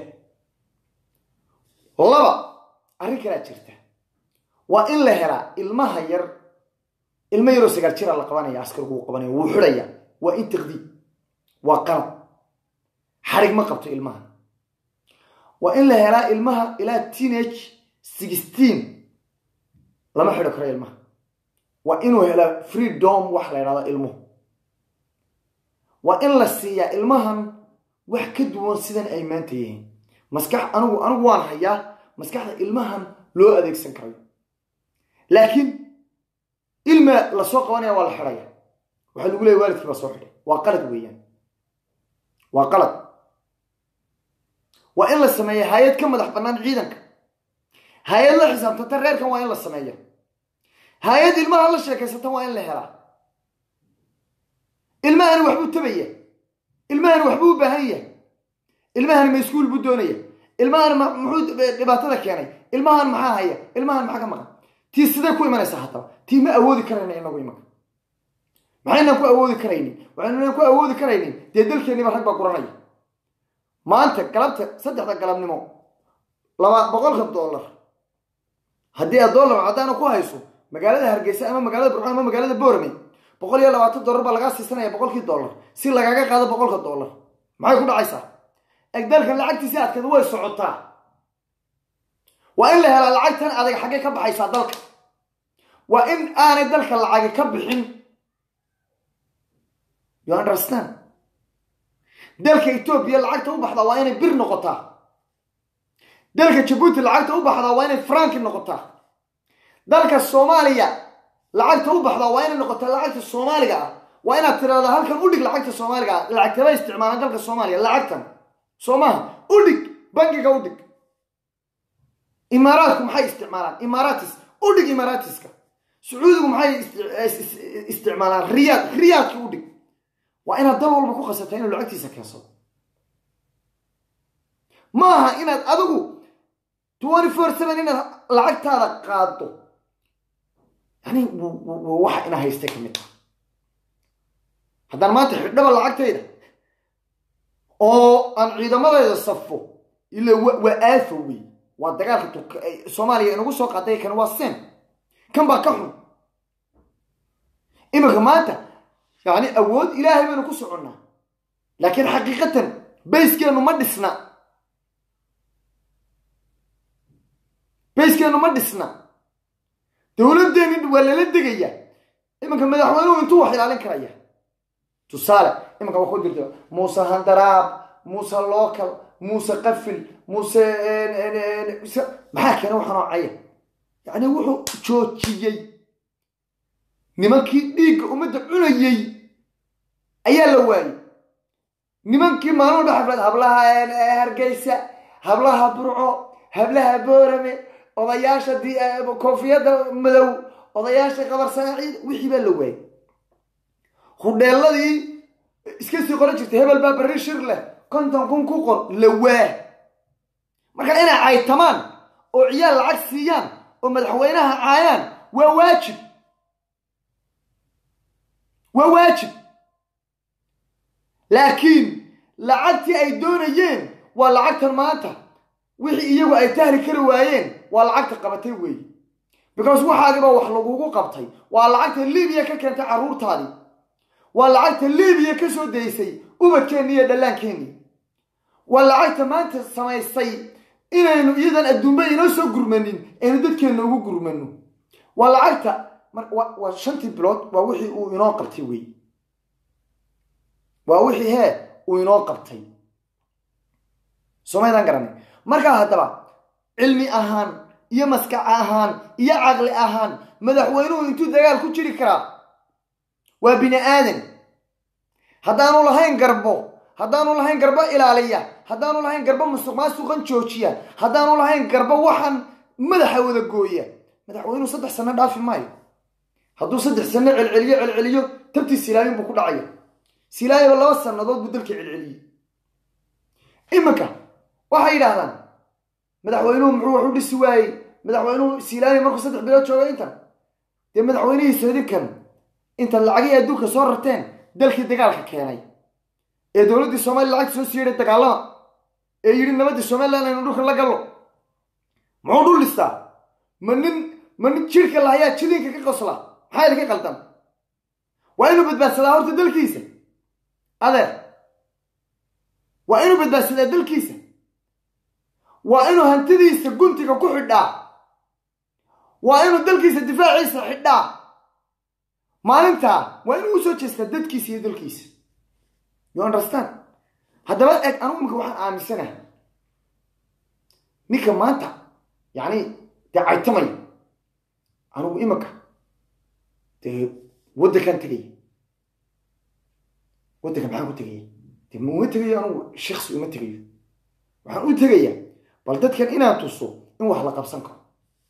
laba arrin kalaa jirta waa in la helaa ilmaha yar ilmo yaroo sagaal jira la qabanaya askarigu uu qabanaya wuu xidhaya waa in taqdiib waa qalab xarig ma qabto ilmaha waa in la helaa ilmaha ilaa teenage sixteen lama xidho karo ilmaha waa inuu helaa freedom wax la ydhahdo ilmuhu waa in la siiyaa ilmahan wax ka duwan sidan ay maanta yihiin maskax anigu anigu waan hayaa maskaxda ilmahan loo adeegsan karayo laakiin ilma lasoo qabanaya waa la xidhaya waxaa lagu leeya waalidkii baa soo xidhay waa qalad weeyaan waa qalad waa in la sameeya hay-ad ka madax bannaan ciidanka hay-ad la xisaabtanta reerkan waa in la sameeya hay-ad ilmaha la sheekaysata waa in la helaa ilmahani waxbuu tabaya ilmahani waxbuu u baahan yahay ilmahani ma iskuul buu doonaya ilmahan muxuu dhibaatada keenay ilmahan maxaa haya ilmahan maxaa ka maqan tii sidee ku imanaysaa haddaba tii ma awoodi karayna inagu imanka maxaynan ku awoodi karaynin waxaynan ku awoodi karaynin dee dalkeenniba rag baa guranaya maanta galabta saddexda galabnimo laba boqolka dollar haddii aad dollar caddaana ku hayso magaalada hargeysa ama magaalada burcon ama magaalada boorame boqol iyo labaatan dollar baa lagaa siisanaya boqolkii dollar si lagaga qaado boqolka dollar maxay ku dhacaysaa egdalkan lacagtiisi adkeed way socotaa waa in la helaa lacagtan adag xaggay ka baxaysaa dalka waa in aanay dalka lacagi ka bixin you understand dalka etoobiya lacagta u baxdaa waa inay bir noqotaa dalka jabuuti lacagta u baxdaa waa inay franki noqotaa dalka soomaaliya lacagta u baxdaa waa inay noqotaa lacagta soomaaliga ah waa inaad tiraahdaa halkan u dhig lacagta soomaaliga ah lacagtaba isticmaalaan dalka soomaaliya lacagtan soo maha u dhig bangiga u dhig imaaraadku maxay isticmaalaan imaaratis u dhig imaaratiska sacuudigu maxay isticmaalaan riyaad riyaadki u dhig waa inaad dal walba ku khasabtaa inuu lacagtiisa keensado maaha inaad adigu twenty four seven inaad lacagtaada qaado yani waxa ina haystay ka mid taha haddaan maanta xidhaba lacagtayda oo aan ciidamadayda safo ila waa aafo wey waa dagaalka soomaaliya inagu soo qaaday kan waa sen kan baa ka xun iminka maanta yani awood ilaahay baynu ku soconnaa laakiin xaqiiqatan bayskeenu ma dhisna bayskeenu ma dhisna dowladdeeni waa lala degaya iminka madaxweynuhu intuu wax ilaalin karaya tusaale iminka waa ku jirta muuse handaraab muuse local muuse qafil muuse maxaa keena waxa noocaya yacni wuxuu joojiyey nimankii dhiigga ummadda cunayey ayaa la waayey nimankii maalin dhex xaflad hablaha hargeysa hablaha burco hablaha boorame odayaasha koofiyadda madow odayaasha qabar sanaaciid wixii baa la waayey hudheeladii iska sii qoran jirtay hebel baa barri shir leh konton kun ku qor la waa marka inay caytamaan oo ciyaal lacag siiyaan oo madaxweynaha caayaan waa waajib waa waajib laakiin lacagtii ay doonayeen waa lacagtan maanta wixii iyagu ay tahli kari waayeen waa lacagta qabatay weeye because waxaadiba wax lagugu qabtay waa lacagta libiya ka keentay carruurtaadii waa lacagta libiya ka soo daysay ubadkeenni iyo dhallaankeenni waa lacagta maanta samaysay inaynu iyadan adduunba inoo soo gurmanin aynu dadkeenna ugu gurmano waa lacagta waa shantii bilood waa wixii uu inoo qabtay wey waa wixii hee uu inoo qabtay somaydaan garanay markaa haddaba cilmi ahaan iyo maskax ahaan iyo caqli ahaan madaxweynuhu intuu dagaal ku jiri karaa waa bini aadan haddaanu lahayn garbo haddaanu lahayn garbo ilaaliya haddaanu lahayn garbo musuq maasuqan joojiya haddaanu lahayn garbo waxaan madaxa wada gooya madaxweynuhu saddex sano dhaafi maayo hadduu saddex sano celceliyo celceliyo tabtii silaayin buu ku dhacaya silaayaba laba sannadood buu dalka celceliyey iminka waxay yidhaahdaan madaxweynuhu muxuu wax u dhisi waayey madaxweynuhu silaayin markuu saddex bilood jooga intan dee madaxweynihiisu idinkan intaad lacagihii adduunka soo rarteen dalkii dagaalka keenay ee dowladdii soomaliya lacagta soo siiyadhay dagaalama ee yidhi nabaddii somalilan aynu dhulka la gallo muxuu dhul dhistaa ma nin ma nin jirhka lahayaa jidinka ka qosla maxaa idinka qaldan waa inuu badbaadsadaa horta dalkiisa adeer waa inuu badbaadsadaa dalkiisa waa inuu hantidiisa guntiga ku xidhaa waa inuu dalkiisa difaaciisa xidhaa maalintaa waa inuu usoo jeestaa dadkiisa iyo dalkiisa you understand haddaba eg anugu imika waxaan aaminsanahay ninka maanta yacni dee caytamaya anugu imika dee waddankan tegaya waddanka maxaan ku tegaya dee ma uma tegayo anugu shiksi uma tegayo waxaan u tegayaa bal dadkan inaan tuso in wax la qabsan karo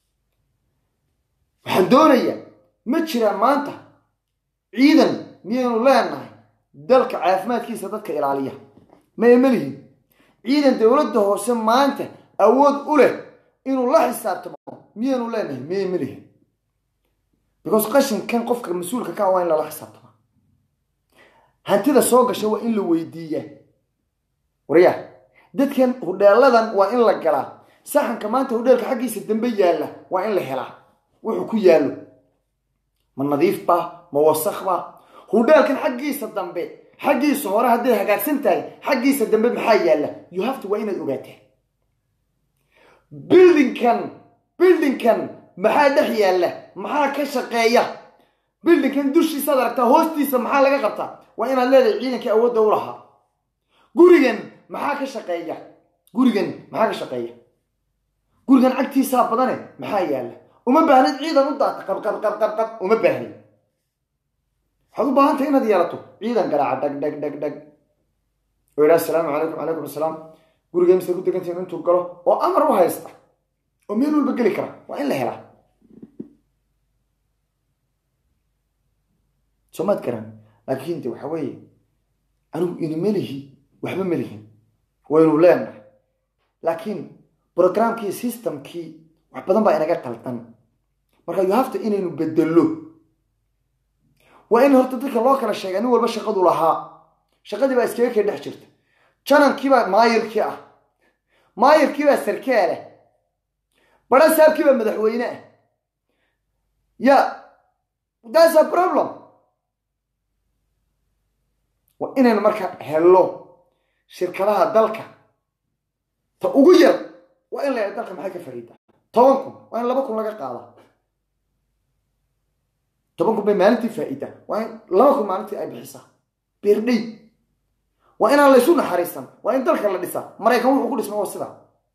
waxaan doonayaa ma jiraan maanta ciidan miyaynu leenahay dalka caafimaadkiisa dadka ilaaliya maya melihin ciidan dowladda hoose maanta awood u leh inuu la xisaabtamo miyaynu leenahay maya melihin because qashinkan qofka mas-uulka ka waa in lala xisaabtama hantida soo gasha waa in la weydiiyaa waryaa dadkan hudheeladan waa in la galaa saxanka maanta hudheelka xaggiisa dambe yaalla waa in la helaa wuxuu ku yaallo ma nadiif ba ma wasakh ba hudheelkan xaggiisa dambe xaggiisa hore hadday hagaagsan tahay xaggiisa dambe maxaa yaalla you have to waa inaad ogaataa bildingkan bildingkan maxaa dhex yaalla maxaa ka shaqeeya bildingkan dushiisaad aragtaa hoostiisa maxaa laga qabtaa waa inaad leedahay ciidankii awoodda u lahaa gurigan maxaa ka shaqeeya gurigan maxaa ka shaqeeya gurigan cagtiisaa badane maxaa yaalla uma baahnid ciidan u daata qabqabqabqabqab uma baahnin waxaad u baahantahay inaad yeelato ciidan garaaca dhag dhag dhag dhag oo yidhaha asalaamu calaykum calaykum asalaam guriga misaad ku degantihin intuu galo oo amar u haysta oo meel walba geli kara waa in la helaa soo maad garan laakiin de waxa weeye anigu ina melihi waxba melihin waynu leenahay laakiin programkii systemkii wax badan baa inaga qaldan marka you have to inaynu bedelo waa in horta dadka loo kala sheega nin walba shaqadu lahaa shaqadii baa iskaga kee dhex jirta janankiibaa maayirkii ah maayirkiibaa sarkaaleh bara saabkiibaa madaxweyne ah ya thats a problem waa inaynu marka hello shirkadaha dalka ta ugu yar waa in la dalka maxay ka fariidaa toban kun waa in laba kun laga qaada toban kun bay maalintii faa-ida waa in laba kun maalintii ay bixisaa beerdhey waa inaan laysu naxariisan waa in dalka la dhisaa maraykan wuxuu ku dhisma waa sidaa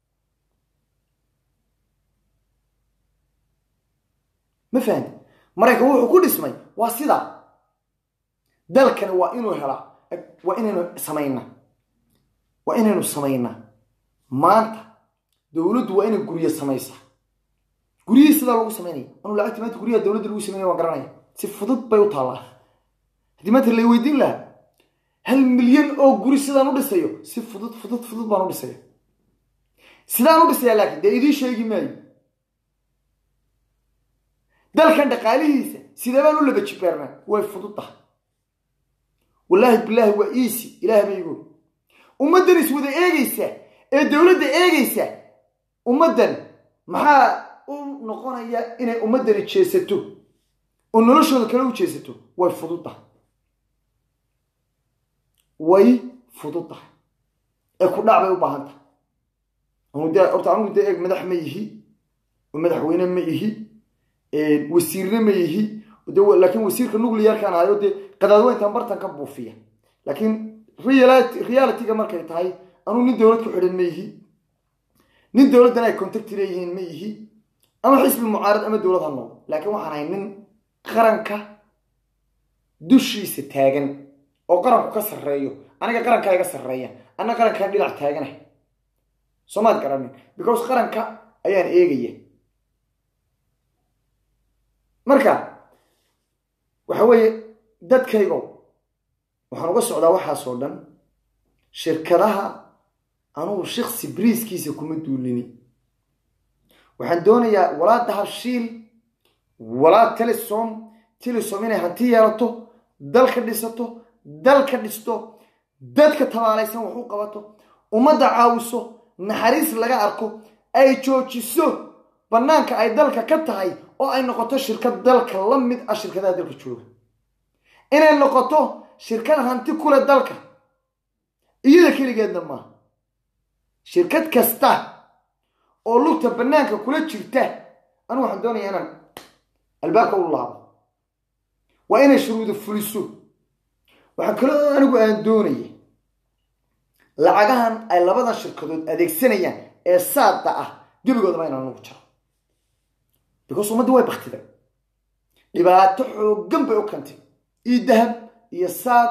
ma fahamti maraykan wuxuu ku dhismay waa sidaa dalkani waa inuu helaa waa inaynu samaynaa waa inaynu samaynaa maanta dowladdu waa inay guryo samaysaa guryihii sidaa lagu samaynaya anuu lacagti maanta guryaha dowladda lagu samaynaya waan garanaya si fudud bay u taallaa haddii maanta lay weydiin lahaa hal milyan oo guri sidaan u dhisayo si fudud fudud fudud baan u dhisaya sidaan u dhisaya laakiin dee idiin sheegi maayo dalkan dhaqaalihiisa sidee baan u laba jibeernaa way fudud tahay wallaahi bilaahi waa easy ilaah baygo ummaddan iswada eegaysa ee dowladda eegaysa ummaddan maxaa u noqonaya inay ummaddani jeesato oo noloshooda kale u jeesato way fudud tahay way fudud tahay ee ku dhac bay u baahan tahay anu de horta anugu dee eeg madax ma yihi oo madaxweyne ma ihi wasiirna ma yihi de laakiin wasiirka nuclearkaan ahayo dee qadaadweyntan bartan ka buufiya laakiin realityga markay tahay anuu nin dowlad ku xidhan ma yihi nin dowladdan ay contacti leeyihiin ma yihi ama xisbi mucaarad ama dowlad ha noqdo laakiin waxaan ahay nin qaranka dushiisa taagan oo qaranku ka sarreeyo aniga qarankaa iga sarreeya anna qarankaan dhinac taaganah soomaad garanin because qaranka ayaan eegaya marka waxa weeye dadkaygo waxaan uga socdaa waxaasoo dhan shirkadaha anugu shiksi briiskiisa kuma duulini waxaan doonayaa walaa dahabshiil walaa telesom telesom inay hanti yeelato dalka dhisato dalka dhisto dadka tabaalaysan wax u qabato ummadda caawiso naxariis laga arko ay joojiso bannaanka ay dalka ka tahay oo ay noqoto shirkad dalka la mid ah shirkadaha dalka jooga inay noqoto shirkad hanti kule dalka iyada keligeedna maaha shirkad kasta oo lugta bannaanka kula jirta anu waxaan doonayaa inaan albaabka u laabo waa inay shuruuda fuliso waxaa kaloo anigu aan doonaya lacagahan ay labadan shirkadood adeegsanayaan ee saada ah gebigoodaba inaan anugu jaro because ummaddi way baktiday dhibaato xooggan bay u keentay io dahab iyo saad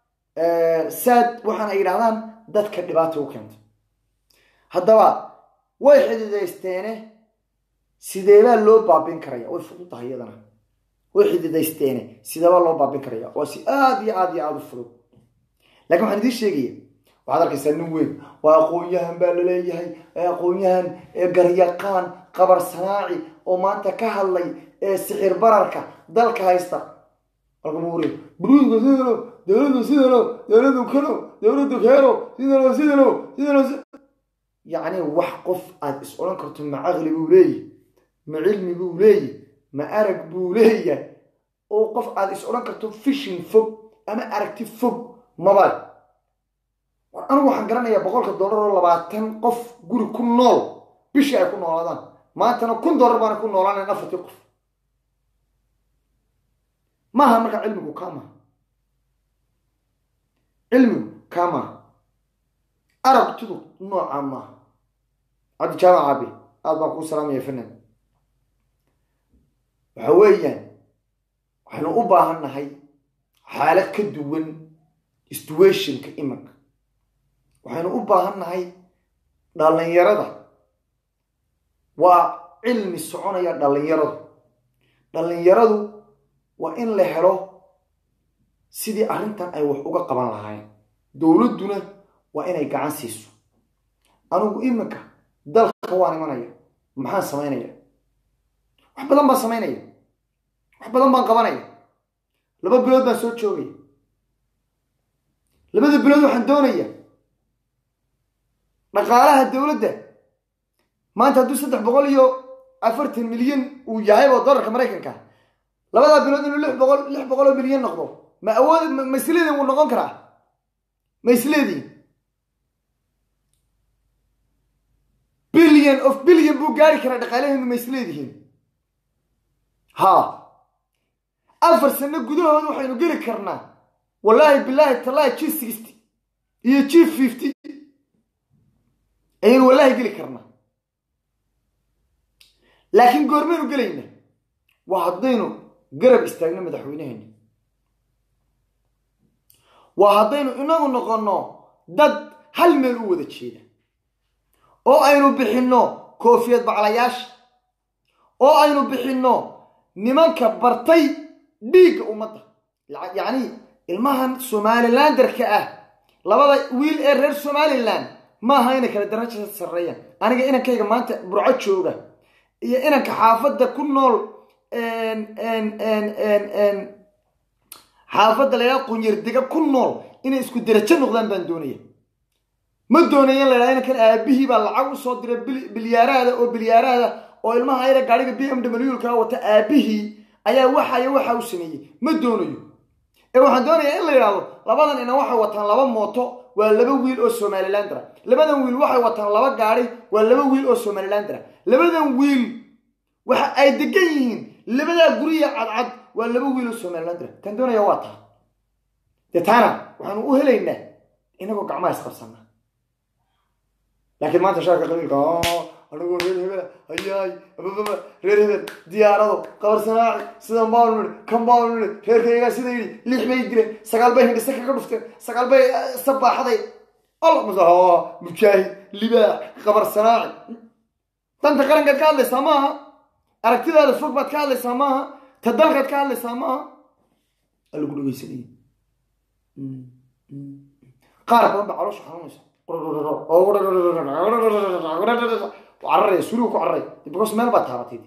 saad waxaan ay yidhahdaan dadka dhibaata u keentay haddaba way xididaysteene sideebaa loo baabin karaya way fudud tahay iyadana way xididaysteene sideebaa loo baabin karaya waa si aada iyo aada iyo aada u fudud lakin waxaan idiin sheegaya waxaad arkaysaa nin weyn waa aqoon-yahan baa laleeyahay aqoon-yahan garyaqaan qabar sanaaci oo maanta ka hadlay ee sixir bararka dalka haysta alkamuure buruudka sidano dowladdu sidano dowladdu kano dowladdu keeno sidano sidano sidano yacni wax qof aada is odhan karto ma caqli buu leeyahy ma cilmi buu leeyahy ma arag buu leeyahay oo qof aada is odhan karto fishin fog ama aragti fog maba anigu waxaan garanayaa boqolka dollar oo labaatan qof guri ku nool bishii ay ku noolaadaan maantana kun dollar baana ku noolaanayn afartii qof maaha marka cilmigu kaa maha cilmigu kaa maaha aragtidu noocaa maaha cabdi jaamac abi aada baan kuu salaamaya fanan waxa weeyaan waxaynu u baahan nahay xaalad ka duwan situationka imanka waxaynu u baahan nahay dhallinyarada waa cilmi soconaya dhallinyaradu dhallinyaradu waa in la helo sidii arrintan ay wax uga qaban lahaayeen dowladduna waa inay gacan siiso anigu iminka dalka waan imanaya maxaan samaynaya wax badan baan samaynaya wax badan baan qabanaya laba bilood baan soo joogaya labada bilood waxaan doonaya dhaqaalaha dowladda maanta hadduu saddex boqol iyo afartan milyan uu yahay oo dollarka maraykanka labadaa bilood inuu lix boqol lix boqol oo milyan noqdo ma awood ma isleedin wuu noqon karaa ma isleedin billion of billion buu gaari karaa dhaqaalaheenu ma isleedihiin ha afar sano gudahood waxaynu geli karnaa wallaahi bilaahi tallaahi g sixty iyo g fifty ayaynu wallaahi geli karnaa laakiin goormaynu gelayna waa haddaynu garab istaagno madaxweyneheena waa haddaynu inagu noqonno dad hal meel u wada jeeda oo aynu bixinno koofiyad baclayaasha oo aynu bixinno nimanka bartay dhiigga ummadda yacni ilmahan somalilanderka ah labada wiil ee reer somalilan maaha inay kala daraja sarreeyaan aniga inankayga maanta burco jooga iyo inanka xaafadda ku nool xaafadda laydhaha qunyardega ku nool inay isku derajo noqdaan baan doonaya ma doonaya in la ydhaha inankan aabihii baa lacag usoo diray bilyaaraada oo bilyaaraada oo ilmaha ayada gaadhiga b m w kaa wata aabihii ayaa waxayo waxa u sameeyey ma doonayo ee waxaan doonayaa in la yidhaahdo labadan ina waxay wataan laba mooto waa laba wiil oo somalilandra labadan wiil waxay wataan laba gaadhi waa laba wiil oo somalilandra labadan wiil waxa ay degan yihiin labadaa guriya cadcad waa laba wiil oo somalilandra taan doonaya waa taa dee taana waxaanu u helaynaa inagoo gacmaha isqabsana laakiin maanta shaarka qabiilka anigoo reer hebel hayaay abababa reer hebel diyaarado qabarsanaaci sidan baanu nidhi kan baanu nidhi reerkaygaa sida yidhi lix bay dileen sagaal bay hindhise kaga dhufteen sagaal bay sabaaxday alla mase mujaahid libaax qabarsanaaci danta qarankaad ka hadlaysaa maaha aragtidaada fog baad ka hadlaysaa maaha ta dalkaad ka hadlaysaa maaha alagu dhegeysanaya qaar badan baa caloosha xanuunaysa cararaya surigu ku cararaya because meel baa taabatay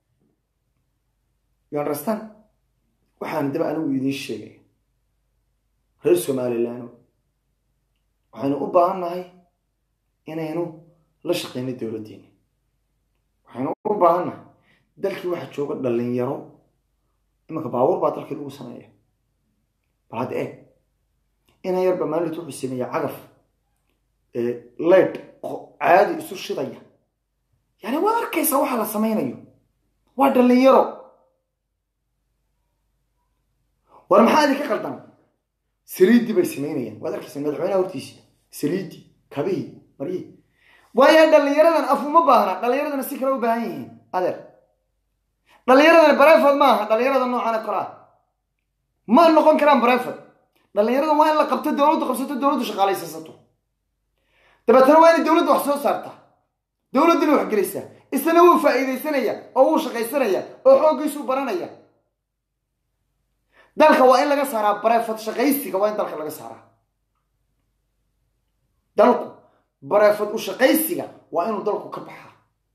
you understand waxaan daba anigu idiin sheegay reer somaliland waxaynu u baahan nahay inaynu la shaqeyno dowladdeena waxaynu u baahan nahay dalkii waxa jooga dhalinyaro imanka baabuur baa dalkii lagu sameeya bal hadda eeg inan yarba maalinta wuxuu sameeya cagaf leyd caadi isu shidaya yani waad arkaysaa waxa la samaynayo waa dhalinyaro war maxaa idinka qaldan saliidii bay samaynayaan waad arkaysaa madaxweynaha hortiisa saliidii kabihii maryihi waayo dhalinyaradan af uma baahna dhalinyaradana si kale u baahan yihiin adeer dhalinyaradana breford maaha dhalinyarada noocan kalaa ma noqon karaan breford dhalinyarada waa in la qabto dowladdu qabsato dowladdu shaqaalaysasato dabeetana waa inay dowladda wax soo saartaa dowladduna wax gelaysaa isna wuu faa'iidaysanaya oo wuu shaqaysanaya oo xooggiisuu baranaya dalka waa in laga saaraa bareefad shaqaysiga waa in dalka laga saaraa dalku bareefad u shaqaysiga waa inuu dalku ka baxaa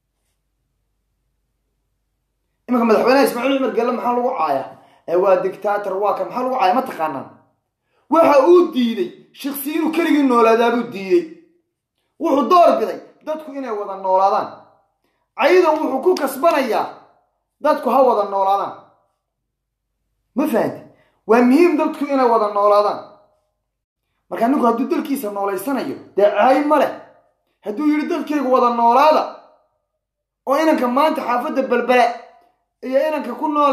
imanka madaxweynaha ismaaciil cumar gelle maxaa lagu caaya ee waa dictator waa kan maxaa lagu caaya ma taqaanaan waxa uu diiday shiksi inuu keligii noolaadaabuu diiday wuxuu door biday dadku inay wada noolaadaan cayidan wuxuu ku kasbanayaa dadku ha wada noolaadaan ma fahanti waa muhiim dadku inay wada noolaadaan markaa ninku hadduu dalkiisa noolaysanayo dee caayi ma leh hadduu yidhi dadkaygu wada noolaada oo inanka maanta xaafadda belbele iyo inanka ku nool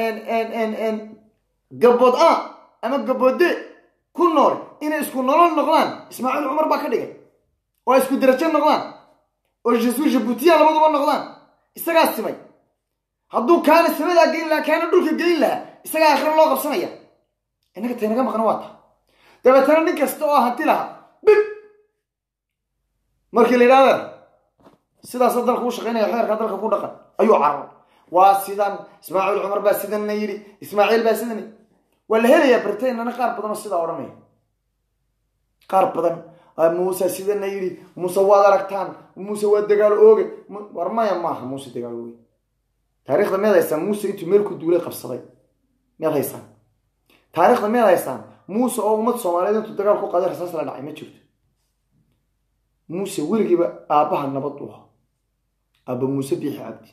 gabood a ama gaboode ku nool inay isku nolol noqdaan ismaaciil cumar baa ka dhigay oo ay isku derajo noqdaan oo jesu jabuutiya labaduba noqdaan isagaa simay hadduu kaana samadaa geyn lahaa kaana dhulka geyn lahaa isagaa akhre loo qabsanaya innaga taynaga maqna waa ta dabeetana nin kasta oo hanti lahaa bib markii la yidhahda sidaasa dalka u shaqaynaya xeerka dalka ku dhaqan ayuu carar waa sidan ismaaciil cumar baa sidanna yidhi ismaaciil baa sidan waa la helayaa britainana qaar badan oo sidaa odhanaya qaar badan muuse sidana yidhi muuse waad aragtaan muuse waa dagaal ooge war maya maaha muuse dagaal ooge taarikhda miyaad haysaan muuse intuu meel ku duulay qabsaday miyaad haysaan taarikhda miyaad haysaan muuse oo ummad soomaaliyeed intuu dagaal ku qaaday rasaas la dhacay ma jirto muuse weligiiba aabbaha nabad u ahaa aabba muuse biixi cabdi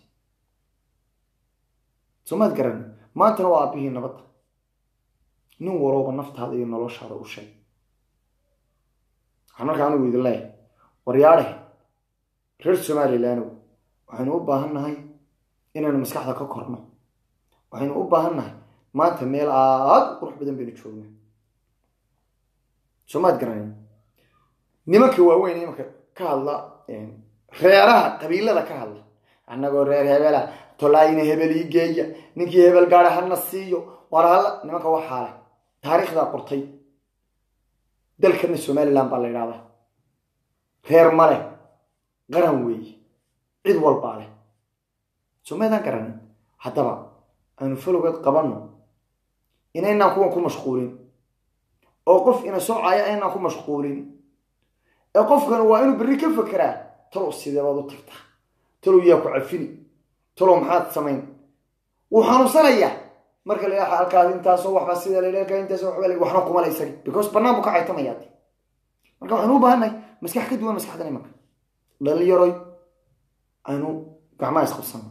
soomaad garan maantana waa aabbihii nabadda nin walooba naftaada iyo noloshaada u sheeg waxaan markaa anigu idin leeyahay waryaadhe reer somalilandow waxaynu u baahan nahay inaynu maskaxda ka korno waxaynu u baahan nahay maanta meel aada u qurux badan baynu joognaa soomaad garanay nimanka waaweyn imanka ka hadla reeraha qabiilada ka hadla annagoo reer hebela tolaayina hebel ii geeya ninkii hebel gaara hana siiyo war halla nimanka waxaa leh taariikhdaa qortay dalkana somaliland baa la idhahdaa reer ma leh qaran weeye cid walbaa leh somaydaan garanin haddaba aynu falowgeed qabanno inaynaan kuwan ku mashquulin oo qof ina soocaya aynaan ku mashquulin ee qofkan waa inuu berri ka fekeraa talow sideebaad u tagtaa talow yaa ku cafini talow maxaad samayn wuu xanuunsanayaa marka la halkaas intaasoo waxba sida lalka intaas waxba waxna kumala isaga because banaan buu ka caytamayaa marka waxaynu u baahannahay maskax ka duwan maskaxdan imanka dhalinyaroy aynu gacmaha isqabsano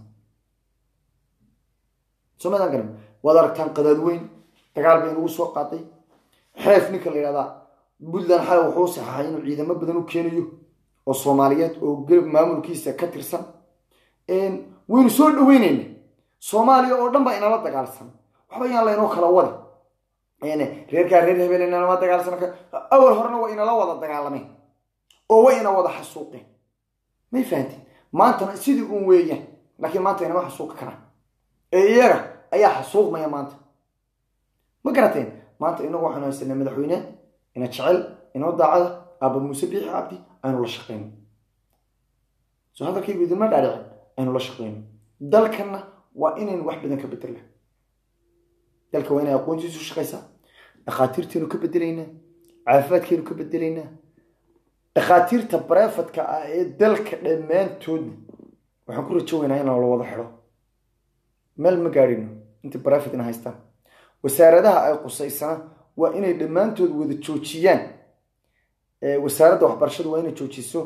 somadaan garan waad aragtaan qadaad weyn dagaal bay nagu soo qaaday xeef ninka la yidhahdaa puntland xalay wuxuu saxaxay inuu ciidamo badan u keenayo oo soomaaliyeed oo maamulkiisa ka tirsan waynu soo dhaweynayna soomaaliya oo dhan baa inala dagaalsan waxba yaan laynoo kala wada reerkaa reer hebel inalama dagaalsan awal horena waa inala wada dagaalameen oo way ina wada xasuuqeen may fahanteen maantana sidii uun weeyaan laakiin maanta inama xasuuqi karaan ee iyaga ayaa xasuuqmaya maanta ma garateen maanta inagu waxaanu haysanaa madaxweyne ina jecel inoo daacada aaba muuse biixi cabdi aynu la shaqeyno soo hadalkaygu idinma dhaadhicin aynu la shaqeyno dalkanna waa inaynu wax badan ka bedelna dalka waa inay aqoontiisu shaqaysaa dhakhaatiirteenu ka bedelaynaa caafimaadkeenu ka bedelaynaa dhakhaatiirta barefadka ah ee dalka dhammaantoodna waxaan ku rajo weynaa inaan la wada xidho meel ma gaadhino inta barefadna haystaan wasaaradaha ay qusaysana waa inay dhammaantood wada joojiyaan wasaaradda waxbarashadu waa inay joojiso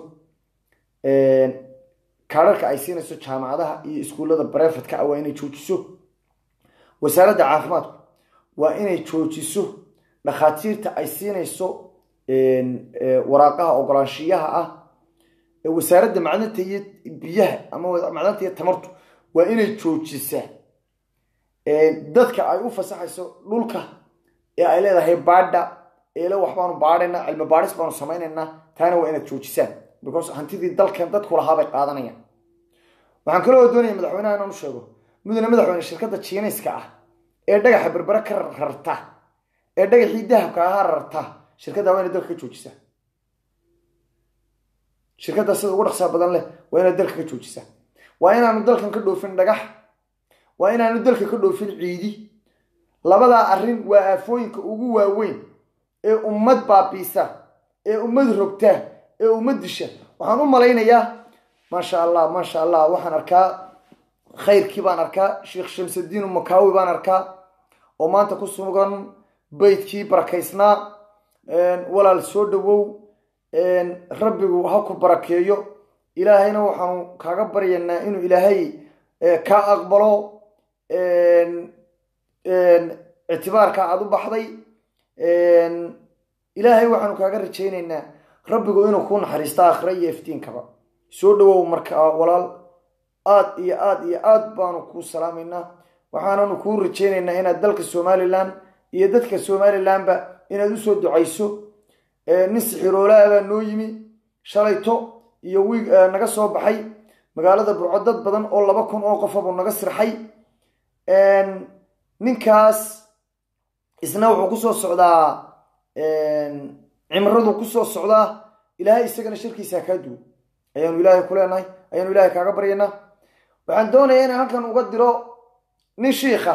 kaararka ay siinayso jaamacadaha iyo iskuullada barefadka ah waa inay joojiso wasaaradda caafimaadku waa inay joojiso dhakhaatiirta ay siinayso waraaqaha ogolaanshiyaha ah wasaaradda macdanta iyo biyaha ama macdanta iyo tamartu waa inay joojisaa dadka ay u fasaxayso dhulka ee ay leedahay baadha eele waxbaanu baadhaynaa cilmi baadhis baanu samaynaynaa taana waa inaad joojisaan because hantidii dalkan dadku lahaa bay qaadanayaan waxaan kaloo doonaya madaxweynaha inaan u sheego mudane madaxweyne shirkadda jiinayska ah ee dhagaxa berbere ka rarta ee dhagaxii dahabka ahaa rarta shirkadda waa inay dalka ka joojisaa shirkadda sida ugu dhaqsaa badan leh waa inaad dalka ka joojisaa waa inaanu dalkan ka dhoofin dhagax waa inaanu dalka ka dhoofin ciidi labadaa arrin waa aafooyinka ugu waaweyn ee ummad baabiisa ee ummad rogta ee ummad disha waxaan u malaynayaa maasha allah maasha allah waxaan arkaa khayrkii baan arkaa sheekh shamsudiin makaawi baan arkaa oo maanta ku sugan beydkii barakaysnaa walaal soo dhawow rabbigu ha ku barakeeyo ilaahayna waxaanu kaaga baryaynaa inuu ilaahay kaa aqbalo ictibaarka aada u baxday ilaahay waxaanu kaaga rajaynaynaa rabbigu inuu kuu naxariisto aakhira iyo iftiinkaba soo dhawow markaa walaal aad iyo aad iyo aad baanu kuu salaamaynaa waxaananu kuu rajaynaynaa inaad dalka somalilan iyo dadka somalilanba inaad usoo ducayso nin sixiroolaa baa noo yimi shalayto iyo wiig naga soo baxay magaalada burco dad badan oo laba kun oo qofabuu naga sirxay ninkaas isna wuxuu kusoo socdaa cimradu kusoo socdaa ilaahay isagana shirkiisa kaa duwo ayaanu ilaahay ku leenahay ayaanu ilaahay kaaga baryaynaa waxaan doonayaa inaan halkan uga diro nin shiikha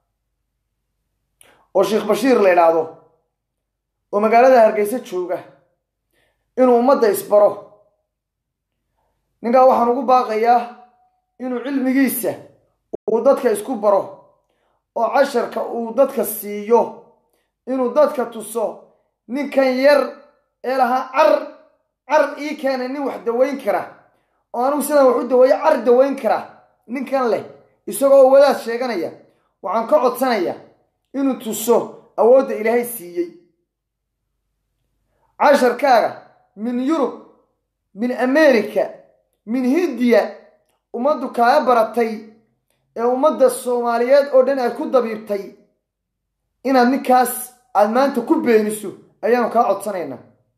oo sheekh bashiir la idhaahdo oo magaalada hargeysa jooga inuu ummadda isbaro ninkaa waxaan ugu baaqayaa inuu cilmigiisa uu dadka isku baro oo casharka uu dadka siiyo inuu dadka tuso ninkan yar ee lahaa car car ii keena nin wax daweyn kara oo anugu sidaan wax u daweeyo car daweyn kara ninkan leh isagoo wadaad sheeganaya waxaan ka codsanayaa inuu tuso awoodda ilaahay siiyey casharkaaga min yurub min america min hindiya ummaddu kaaga baratay ee ummadda soomaaliyeed oo dhan aad ku dabiibtay inaad ninkaas aad maanta ku beeniso ayaanu kaa codsanaynaa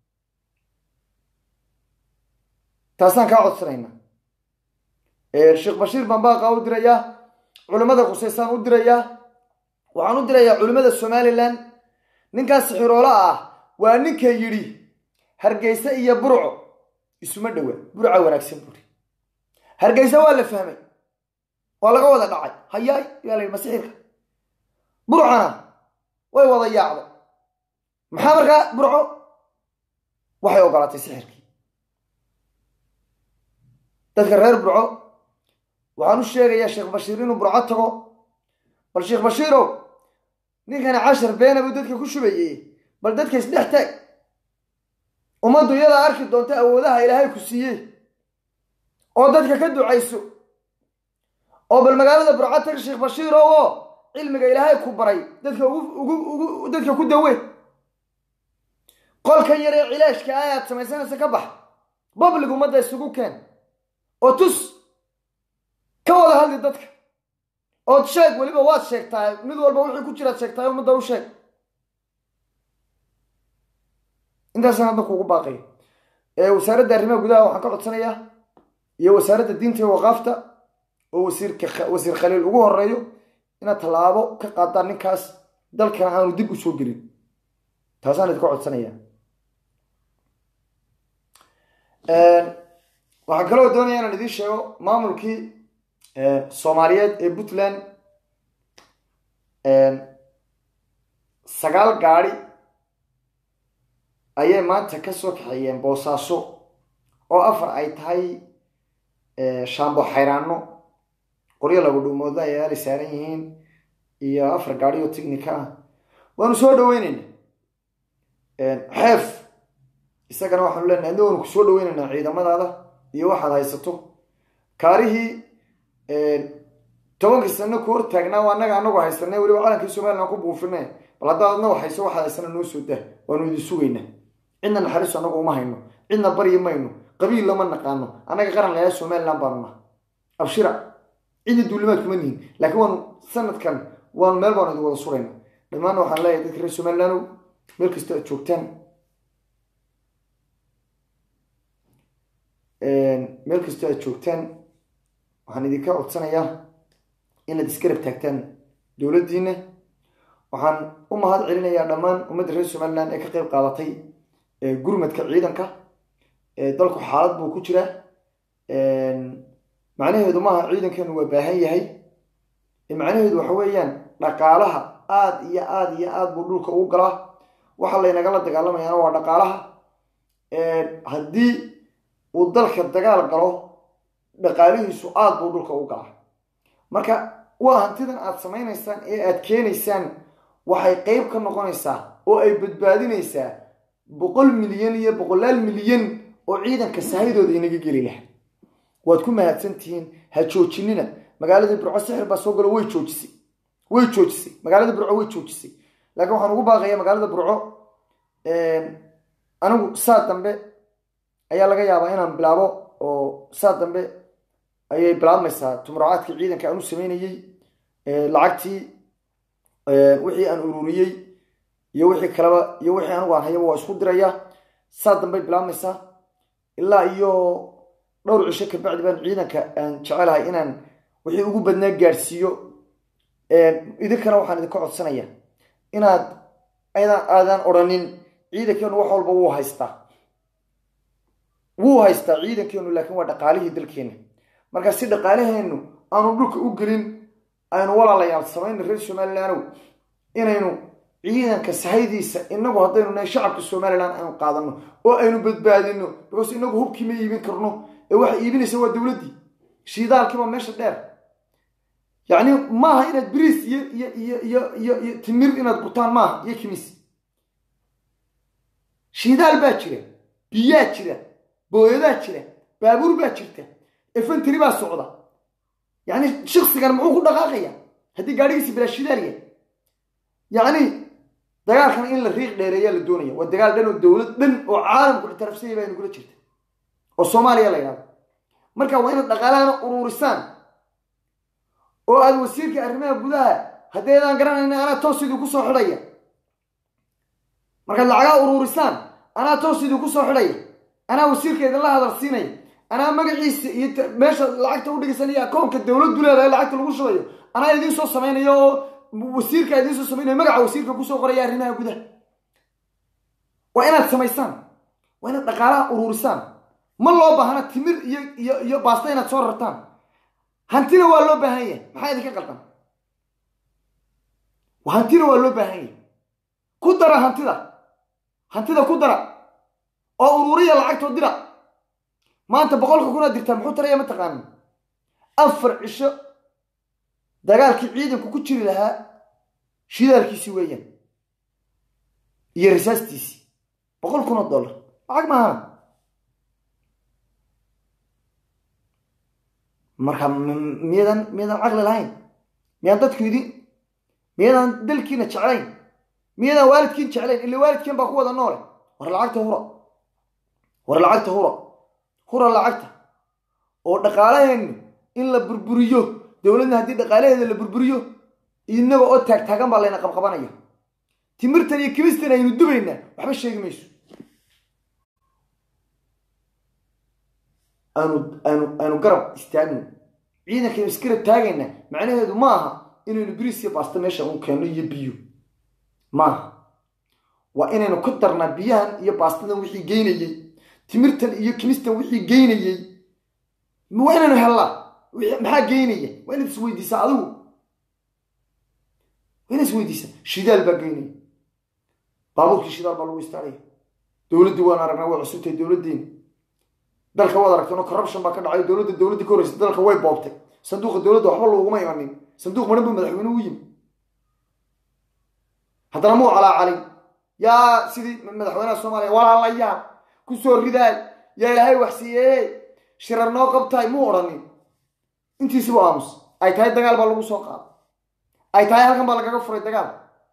taasaan kaa codsanaynaa sheekh bashiir baan baaqaa u dirayaa culimmada khuseysaan u dirayaa waxaan u dirayaa culimmada somalilan ninkaas sixiroolo ah waa ninka yidhi hargeysa iyo burco isuma dhowa burca wanaagsan buuri hargeysa waa la fahmay waa laga wada dhacay hayaay yaa la yidhi masixirka burcana way wada yaacday maxaa markaa burco waxay ogolaatay sixirkii dadka reer burco waxaan u sheegayaa sheekh bashiir inuu burco tago bal sheekh bashiirow ninkani cashar beena buu dadka ku shubayey bal dadka isdhex taag ummaddu iyadaa arki doonta awoodaha ilaahay ku siiyey oo dadka ka ducayso oo bal magaalada burco tag sheekh bashiirow oo cilmiga ilaahay ku baray dadka ugu ugu dadka ku dawe qolkan yar ee cilaashka ah aad samaysanaysa ka bax bablig ummadda isugu keen oo tus ka wada hadli dadka ood sheeg weliba waad sheegtahay mid walba wixii ku jiraad sheegtahay ummadda u sheeg intaasaan hadda kuugu baaqay wasaaradda arrimaha gudaha waxaan ka codsanayaa iyo wasaaradda diinta iyo waqaafta oo wasiirka wasiir khaliil ugu horeeyo inaad tallaabo ka qaadaan ninkaas dalkana aanu dib u soo gelin taasaan idinka codsanaya waxaan kaloo doonaya inaan idiin sheego maamulkii soomaaliyeed ee puntland sagaal gaadi ayay maanta ka soo kaxeeyeen boosaaso oo afar ay tahay shaambo xayraano qoryo lagu dhuumooda ay aalay saaran yihiin iyo afar gaadi oo tignika ah waanu soo dhaweynayna xeef isagana waxaanu leenahay adna waanu ku soo dhaweynaynaa ciidamadaada iyo waxaad haysato kaarihii tobankii sano ku hortaagnaa waa annaga anagu haysanay weliba calankii somalilan ku buufinay bal haddaad adna wax hayso waxaad haysana noo soo dah waanu idin sugaynaa cidna naxariiso annagu uma hayno cidna baryi mayno qabiil lama naqaano annaga qaran layaa somalilan baanu naha abshira cidna duulimaad kuma nihin laakiin waanu sanadkan waanu meel baanu idin wada surayna dhammaanna waxaan leeyahay dadka reer somalilaanow meel kastoo aad joogtaan meel kastoo aad joogtaan waxaan idinka codsanayaa inaad iskarab taagtaan dowladdiina waxaan u mahad celinayaa dhammaan ummadda reer somaliland ee ka qeyb qaadatay gurmadka ciidanka dalku xaalad buu ku jiraa macnaheedu maaha ciidankeenu waa baahan yahay macnaheedu waxa weeyaan dhaqaalaha aada iyo aada iyo aada buu dhulka ugu galaa waxa laynagala dagaalamayaana waa dhaqaalaha haddii uu dalka dagaal galo dhaqaalihiisu aada buu dhulka u galaa marka waa hantidan aada samaynaysaan ee aada keenaysaan waxay qeyb ka noqonaysaa oo ay badbaadinaysaa boqol milyan iyo boqolaal milyan oo ciidanka sahayadooda inaga geli laha waad ku mahadsan tihiin ha joojinina magaaladii burco sixir baa soo galo way joojisay way joojisay magaalada burco way joojisay laakiin waxaan ugu baaqayaa magaalada burco anigu saa dambe ayaa laga yaabaa inaan bilaabo oo saa dambe ayay bilaabmaysaa tumuracaadkii ciidanka aan u sameynayey lacagtii wixii aan ururiyey iyo wixii kaleba iyo wixii anigu aan hayaba waa isku diraya saa dambey bilaabmaysaa ilaa iyo dhowr cisho kabacdi baan ciidanka aan jecelahay inaan wixii ugu badnaa gaadhsiiyo idinkana waxaan idinka codsanaya inaad aydan aadan odhanin ciidankeenu wax walba wuu haystaa wuu haystaa ciidankeenu laakiin waa dhaqaalihii dalkeena marka si dhaqaalaheenu aanu dhulka u gelin aynu walaalayaal samayna reer somalilandow inaynu ciidanka sahaydiisa inagu haddaynu nahay shacabka somalilan aynu qaadano oo aynu badbaadino because inagu hubkii ma iibin karno ee waxa iibinaysa waa dowladdii shiidaalkiiba meesha dheer yacni maaha inaad biriis iyo iyo iyo iyo iyo iyo timir inaad gutaan maaha iyo kimis shiidaal baa jira biyaa jira booyadaa jira baabuur baa jirta efanteri baa socda yacni shaksigan muxuu ku dhaqaaqaya haddii gaadhigiisi bilaa shidaal yahay yacni dagaalkan in la riiq dheereeyaa la doonaya waa dagaal dhan oo dowlad dhan oo caalamku ictiraafsanya baa inagula jirta oo soomaaliya la yidhahdo marka waa inaad dhaqaalahana uruurisaan oo aada wasiirka arrimaha gudaha haddaydaan garanayna anaa toos idinku kusoo xidhaya markaad lacagaa uruurisaan anaa toos idinku soo xidhaya anaa wasiirka idinla hadalsiinaya anaa magaciisa iyo t- meesha lacagta udhigaysan iyo akoonka dowladdu leedahay lacagta lagu shubayo anaa idiin soo samaynayo oo wasiirka idiin soo samaynayo magaca wasiirka kusoo qoraya arrimaha gudaha waa inaad samaysaan waa inaad dhaqaalaha uruurisaan ma loo baahna timir iyo iyo iyo baasta inaad soo rartaan hantina waa loo baahan yahay maxaa idinka qaldan hantina waa loo baahan yahay ku dara hantida hantida ku dara oo uruuriya lacagtoo dira maanta boqolka kunaad dirtaa muxuu taraya ma taqaanin afar cisho dagaalkii ciidanku ku jiri lahaa shidaalkiisii weeyaan iyo risaastiisii boqol kun oo dollar lacag maahana marka m- miyadan miyadan caqli lahayn miyaan dadku idin miyadan dalkiina jeclayn miyadan waalidkiin jeclayn ila waalidkiin baa ku wada noole war lacagta hura war lacagta hura hura lacagta oo dhaqaalaheennu in la burburiyo dowladna haddii dhaqaalaheeda la burburiyo inaga oo taagtaagan baa layna qabqabanaya timirtan iyo kimistan aynu dubaynaa waxba sheegi mayso aanu aanu aanu garab istaagno ciidankaynu isgarab taagayna macnaheedu ma aha inaynu biriis iyo baasta meesha u keenno iyo biyo maaha waa inaynu ku darnaa biyahan iyo baastadan wixii geynayey timirtan iyo kimistan wixii geynayey waa inaynu hellaa wixii- maxaa geynaya waa inaad isweydiisaa adigu waa inaad isweydiisaa shidaal baa geynaya baabuurkii shidaal baa lagu istaaraya dowladdii waan aragnaa way cusubtahay dowladdeena dalka waad aragteen oo corruption baa ka dhacay dowladda dowladdii ka horreysay dalka way boobtay sanduuqa dowladda waxba looguma imanin sanduuq maran buu madaxweynuhu u yimi haddana muu calaacalin yaa sidii madaxweynaha soomaaliya walaalayaal ku soo ridaay yaa ilaahay wax siiyey shirar noo qabtaay muu odhanin intiisibu aamus ay tahay dagaal baa lagu soo qaaday ay tahay halkan baa lagaga furay dagaal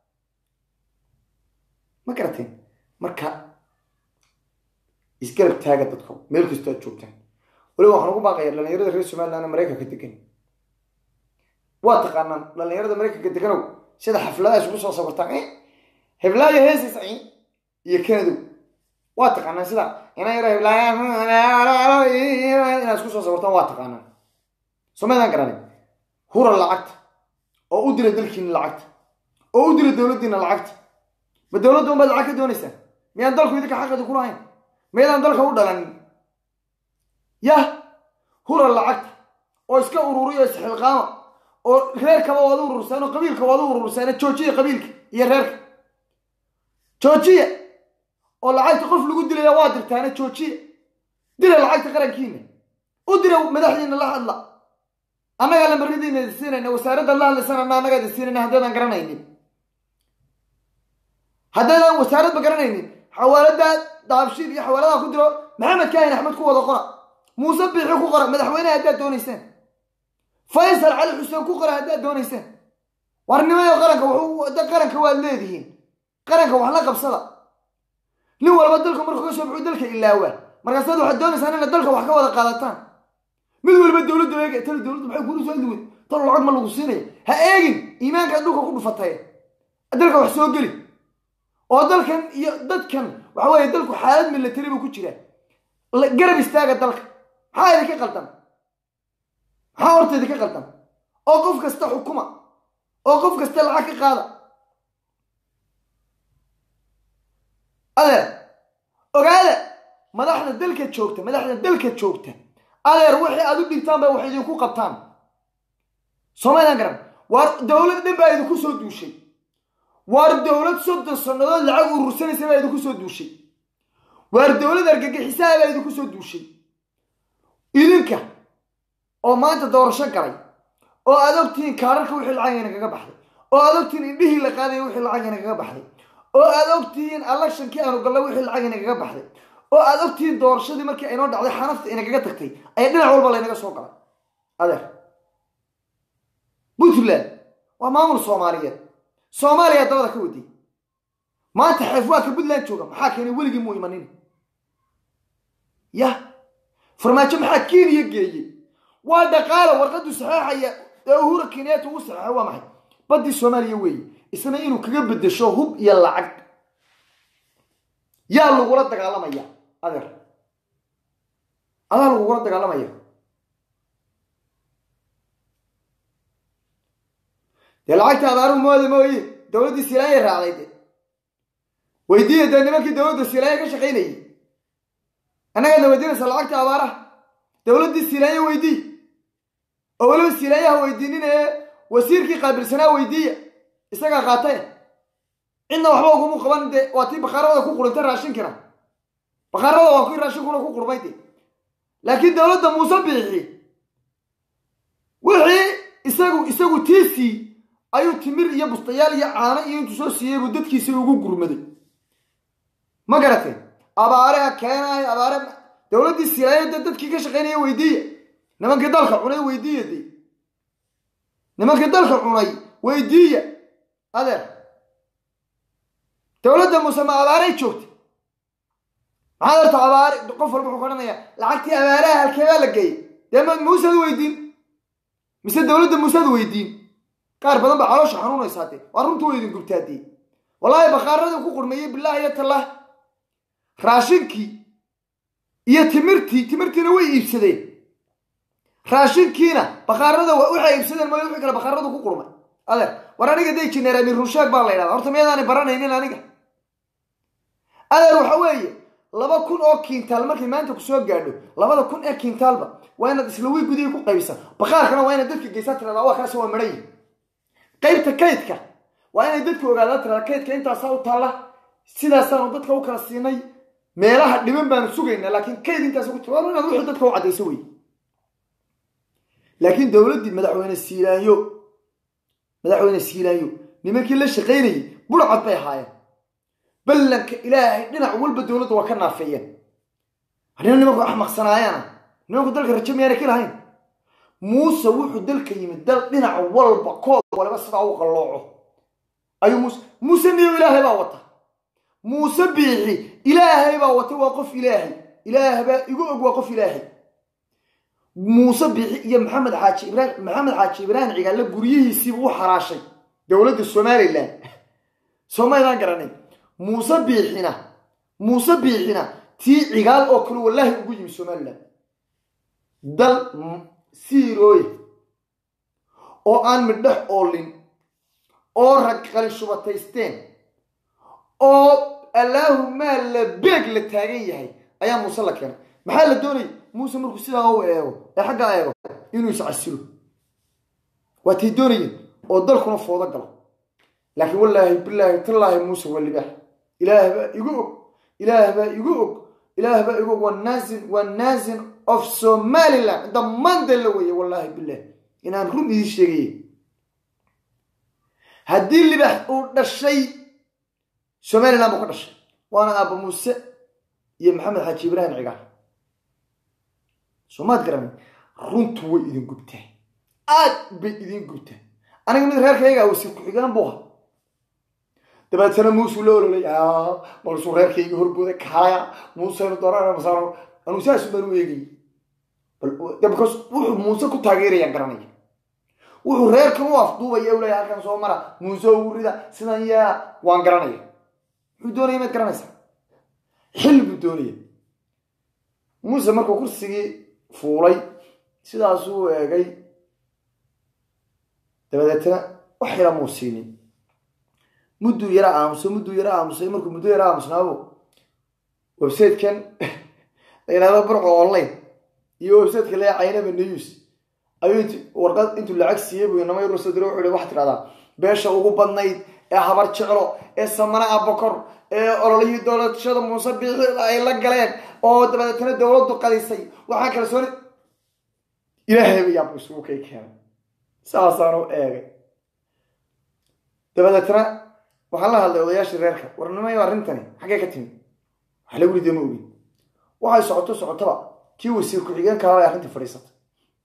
ma garateen marka isgarab taaga dadka meel kastoo aad joogtaan weliba waxaan ugu baaqaya dhalinyarada reer somaliland ee maraykanka degan waa taqaanaan dhalinyarada maraykanka deganow sida xafladaha isugu soo sabartaan eh heblaayo heesaysa eh iyo kanadow waa taqaanaan sida ina yaro heblaayo inaad isku soo sabartaan waa taqaanaan somaydaan garanay hura lacagta oo u dira dalkiina lacagta oo u dira dowladdiina lacagta ma dowladda unbaad lacag ka doonaysaan miyaan dalku idinka xaqeeda ku lahayn maydaan dalka u dhalanin yah hura lacagta oo iska ururiyo isxilqaama oo reerkaba waad u urursaan oo qabiilka waad u urursaan joojiya qabiilka iyo reerka joojiya oo lacagta qof lagu dilaya waa dirtaana joojiya dira lacagta qarankiina u dira madaxdiina la hadla annagaa lambaradiina idin siinayna wasaaradda la hadlaysanana annagaa idin siinayna haddaydaan garanaynin haddaydaan wasaaradba garanaynin xawaalada daabshiid iyo xawaaladaha ku diro maxamed kaahin axmed ku wada qora muuse biixi ku qora madaxweyneha haddaad doonaysaan faysal cali xuseen ku qora haddaad doonaysaan warnimayo qaranka wuxuu da qaranka waad leedihiin qaranka wax la qabsada nin walba dalka markuu ka soo baxuu dalka ilaawaa markaasaad waxaad doonaysaan inaad dalka wax ka wada qaadataan mid walba dowladda eega tala dowladda maxay kula soo adliweyd talo lacag ma lagu siinaya ha eegin iimaankaad dhulka ku dhufatay dalka wax soo geli oo dalkan iyo dadkan waxa weeye dalku xaalad milatari buu ku jiraa La- garab istaaga dalka maxaa idinka qaldan maxaa horta idinka qaldan oo qof kasta xukuma oo qof kasta lacag ka qaada adeer ogaada madaxda dalka joogta madaxda dalka joogta adeer wixii aad u dhigtaan bay wax idinku qabtaan soomaalian garan waar dowlad dhan baa idinku soo duushay waar dowlad soddon sannadood lacag urursanaysa baa idinku soo duushay waar dowlad argagixisaha baa idinku soo duushay idinka oo maanta doorasho galay oo aad ogtihiin kaararka wixii lacagayna kaga baxday oo aad ogtihiin indhihii la qaadaya wixii lacagayna kaga baxday oo aad ogtihiin electionkii aanu gallay wixii lacagayna kaga baxday oo aad ogtihiin doorashadii markii aynoo dhacday xanafta inagaga tagtay ayaa dhinac walba laynaga soo galay adeer puntland waa maamul soomaaliyeed soomaaliya dabada ka waday maanta xeef waa ka puntland jooga maxaa keenay weligii muu imanin yah farmaajo maxaa kenya geeyey waa dhaqaala warqadu saxeexaya ee uhura kenyaata uu saxeexay waa maxay baddii soomaaliya weeye isna inuu kaga bedesho hub iyo lacag yaa lagula dagaalamaya adeer adaa lagugula dagaalamaya dee lacagta adaaruhu mooda mooye dowladdii silaaya raacday de weydiiya dee nimankii dowladda silaaya ka shaqaynayay annagaadna weydiinaysa lacagta abaaraha dowladdii silaaya weydii oo weliba silaayaha weydiinin ee wasiirkii qaabilsanaa weydiiya isagaa qaatay cidna waxba ugumu qaban de waa tii bakaaradooda ku qurintay raashinkina bakaaradooda waa kii raashinkuna ku qurmay de laakiin dowladda muuse biixi wixii isagu isagu tiisii ayuu timir iyo bustayaal iyo caano iyo intuu soo siiyey buu dadkiisii ugu gurmaday ma garatay abaare keenaay abaare dowladdii silaaya de dadkii ka shaqaynaya weydiiya nimankii dalka cunay weydiiya de nimankii dalka cunay weydiiya adeer dowladda muuse ma abaaray joogtay maxaad horta abaare qof walba wuxuu ka odhanayaa lacagtii abaaraha halkee baa la geeyey dee ma muusead weydiin mise dowladda muusead weydiin qaar badan baa caloosha xanuunaysaa dee waa runtu wa idin gubtaa dee wallaahi bakaaradii ku qurmeeyey bilaah iyo tallah raashinkii iyo timirtii timirtiina way iibsadeen raashinkiina bakaarada waxay iibsadeen mooy wixii kale bakaaradu ku qurmay adeer war aniga day jineer amiir runshaag baa la ydhahda horta miyadaani baranaynin aniga adeer waxa weeye laba kun oo kiintaal markay maanta kusoo gaadho labada kun ee kiintaalba waa inaad isla wiy gudihii ku qaybisa bakaarkana waa inaad dadka geysaa tirada waa kaasi waa midhayi qaybta kaydka waa inay dadku ogaadaa tirada kaydka intaasaa u taalla sidaasaanu dadka u kala siinay meelaha dhiban baanu sugaynaa laakiin kayd intaas ku tir inaad wixii dadka u caddayso wey laakiin dowladdii madaxweyne siilaanyo madaxweyne siilaanyo nimankii la shaqaynayay burcad bay ahaayeen ballanka ilaahay dhinac walba dowladda waa ka naafeeyeen nina nimanku axmaqsanaayaana nimanku dalka rajo miyaana ka lahayn muuse wuxuu dalka yimid dal dhinac walba koob waliba sidaa u qallooco ayuu muuse muuse niyo ilaahay baa wata muuse biixi ilaahay baa wata waa qof ilaahay ilaah baa igu og waa qof ilaahay muuse biixi iyo maxamed xaaji ibraahim maxamed xaaji ibraahim cigaale guryihiisiibuu u xaraashay dowladda somalilan soomaydaan garanay muuse biixina muuse biixina tii cigaal oo kale wallaahi ugu yimi somalilan dal siirooya oo aan midhex oolin oo rag qali shubataysteen oo allaahumaa la beeg la taagan yahay ayaa muuse la keenay maxaa la doonayay muuse markuu sidaa u eego ee xaggaa eego inuu iscasilo waa tay doonayeen oo dalkuna foodo galo laakiin wallaahi bilaahi tallaahi muuse waa libaax ilaah baa igu og ilaah baa igu og ilaah baa igu og waa naasin waa naasin of somaliland dhammaan dalla weeye wallaahi bilaah inaan run idiin sheegaya haddii libaax uu dhashay somaliland buu ka dhashay waana aaba muuse iyo maxamed xaaji ibraahim cigaal soomaad garanay runtu way idin gubtaa aad bay idin gubtaa aniga mid reerkayga wasiir ku-xigeen buu ahaa dabeetana muusuu la ololay balsuu reerkayga horbooda kaalaya muuseynu doonana masaaro anuu saasu baan u eegayay bcause wuxuu muuse ku taageerayaan garanaya wuxuu reerkan u afduubaya u leeya halkan soo mara muuse ugu rida sidan yaa waan garanaya muxuu doonaya maad garanaysaa xil buu doonaya muuse markuu kursigii fuulay sidaasuu eegay dabadeetna wax yara muu siinin mudduu yara aamusay mudduu yara aamusay markuu muddo yara aamusnaabo websitekan la yidhahdo burco online iyo websiteka la caynaba news ayuu int warqad intuu lacag siiyey buu inama yar soo diray wuxuu hi waxaa tidhahdaa beesha ugu badnayd ee habar jeclo ee samana abakor ee ololihii dowladashada muuse biixi ay la galeen oo dabadeetana dowladdu qadisay waxaa kala sooni ilaahay ba yaabku isugu kay keenay saasaanu eegay dabadeetana waxaan la hadlay odayaashii reerka warnimayo arrintani xaggee ka timi wax lagu riday ma ogin waxay socoto socotaba kii wasiir ku-xigeenkaaba ay arrintii fadhiisatay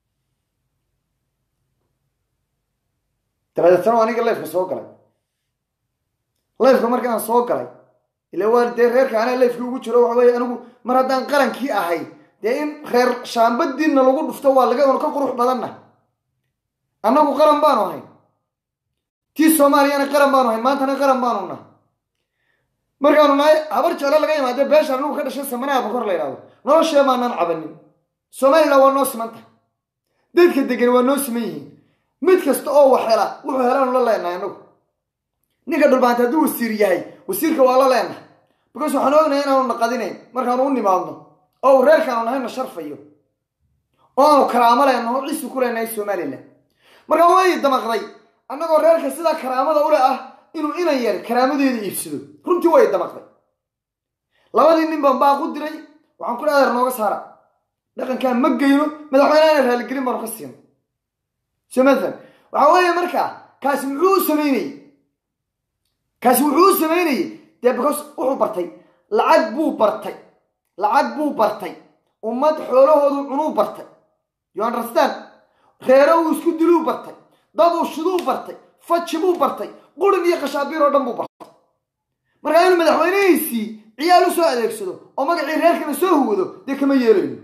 dabadeetana aniga lifeka soo galay lifeka markii aan soo galay ila waa dee reerka anaa lifkii ugu jiro waxa weye anigu mar haddaan qarankii ahay dee in reer shaambadiinna lagu dhufto waa lagadanu ka qurux badanna annagu qaran baanu ahayn tii soomaaliyana qaran baanu ahayn maantana qaran baanu nahay markaanu nahay habar jeclo laga imaade beesha anigu ka dhashay samanaha bakor la yidhahdo noloshee maanaan cabanin somalilan waa noo siman tahay dadka degan waa noo siman yihiin mid kasta oo wax hela wuxuu helaanu la leenahay anagu ninka dhulbaanta hadduu wasiir yahay wasiirka waa la leenahay because waxaan ognahay inaanu naqadinayn markaanu u nimaadno oo uu reerkaanu nahayna sharfayo oo aanu karaamo leenaho ciisi ku leenahay somalilan markaa way damaqday annagoo reerka sidaa karaamada ule ah inuu inan yar karaamadeeda iibsado runtii way damaqday labadii nin baan baaq u diray waxaan ku dha adeer nooga saara dhaqankaan ma geyno madaxweynehana raaligelin baanu ka siino so mathalan waxaa weeye markaa kaasi muxuu u samaynayey kaasi wuxuu u samaynayey dee because wuxuu bartay lacag buu bartay lacag buu bartay ummad xoolahoodu cunuu bartay you understand reero uu isku diluu bartay dad uu shiduu bartay faji buu bartay qurin iyo khashaabiir oo dhan buu bartay markaa inuu madaxweynihiisii ciyaal u soo adeegsado oo magacii reerkana soo huwado dee kama yeelayno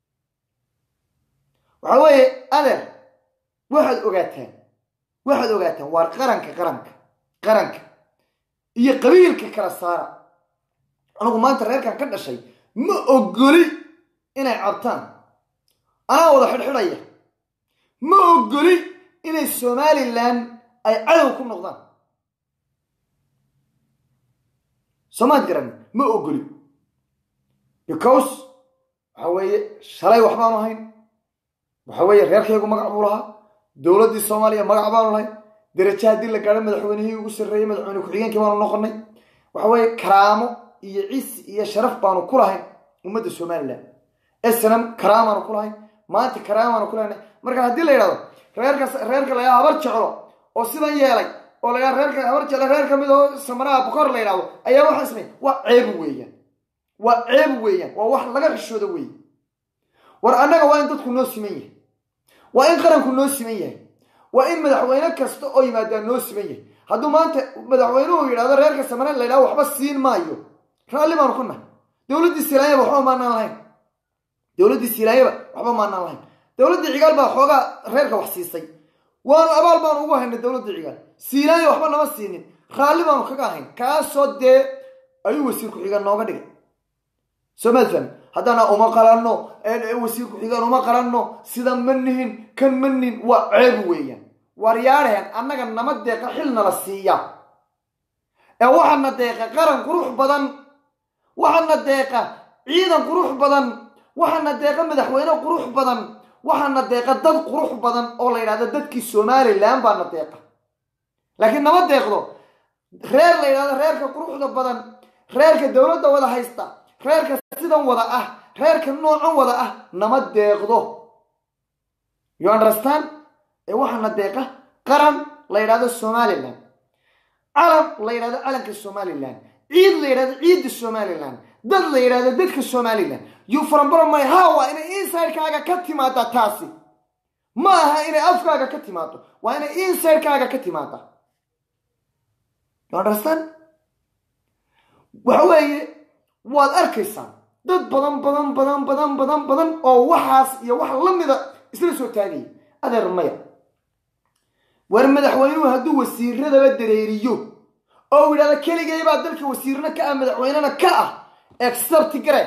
waxaa weeye adeer waxaad ogaataan waxaad ogaataan waar qaranka qaranka qaranka iyo qabiilka kala saara anigu maanta reerkan ka dhashay ma ogoli inay cabtaan anaa wada xidhxidhaya ma ogoli inay somalilan ay cadow ku noqdaan soomaad garan ma ogoli because waxa weeye shalay wax baanu ahayn waxa weeye reerkaygu magac buu lahaa dowladdii soomaaliya magac baanu lahay derajo haddii la gaadho madaxweynihii ugu sarreeyey madaxweyne ku-xigeenkii baanu noqonay waxa weeye karaamo iyo cisi iyo sharaf baanu ku lahayn ummadda somalilan snam karaamaanu ku lahayn maanta karaamaanu ku lahayn marka haddii la yidhahdo reerka reerka la yidhahdo habar jeclo oo sidan yeelay oo la yidhahdo reerka habar jeclo reer ka mid oo samanaha bokor la yidhahdo ayaa waxaa samey waa ceeb weeyaan waa ceeb weeyaan waa wax laga xishooda weeye war annaga waa in dadku noo siman yahay waa in qaranku noo siman yahay waa in madaxweyne kasta oo yimaadaa noo siman yahay hadduu maanta madaxweynuhu yidhahdo reerka samane la yidhahdo waxba siin maayo raalli baanu ku nahay dowladdii silaanyaba waxba maanaan lahayn dowladdii silaanyaba waxba maanaan lahayn dowladdii cigaal baa xoogaa reerka wax siisay waanu abaal baanu ugu haynay dowladdii cigaal silaanya waxba nama siinin raalli baanu kaga ahayn kaasoo dee ayuu wasiir ku-xigaan nooga dhigay soo maad fahmi haddana uma qalanno wasiir ku-xigaan uma qalanno sida ma nihin kan ma nihin waa ceeb weeyaan waaryaadheen annaga nama deeqa xilna la siiya ee waxaana deeqa qaran qurux badan waxaana deeqa ciidan qurux badan waxaana deeqa madaxweyne qurux badan waxaana deeqa dad qurux badan oo la yidhahdo dadkii somalilan baana deeqa laakiin nama deeqdo reer la yidhahdo reerka quruxda badan reerka dowladda wada haysta reerka sidan wada ah reerka noocan wada ah nama deeqdo you understand ee waxaana deeqa qaran la yidhahdo somalilan calam la yidhahdo calanka somalilan ciid la yidhahdo ciidda somalilan dad la yidhahdo dadka somalilan you farambaramay ha waa inay insidekaaga ka timaada taasi ma aha inay afkaaga ka timaado waa inay insidekaaga ka timaada you understand waxa weeye waad arkaysaa dad badan badan badan badan badan badan oo waxaas iyo wax la mida isla soo taagaya adeer maya war madaxweynuhu hadduu wasiiradaba dareeriyo oo u yidhahdo keligay baa dalka wasiirna ka ah madaxweynena ka ah except gare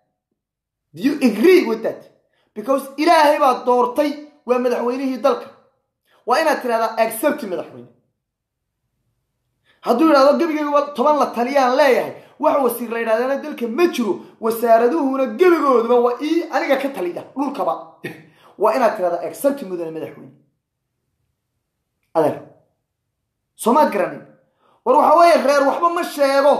do you agree with that because ilaahay baa doortay waa madaxweynihii dalka waa inaad tidhahdaa except madaxweyne hadduu yidhahdo gebigayba toban la taliyaan leeyahay wax wasiir la yidhahdana dalka ma jiro wasaaraduhuna gebigooduba waa ii aniga ka taliya dhulkaba waa inaad tidhahdaa except mudane madaxweyne adeer soomaad garanin war waxa weeye reer waxba ma sheego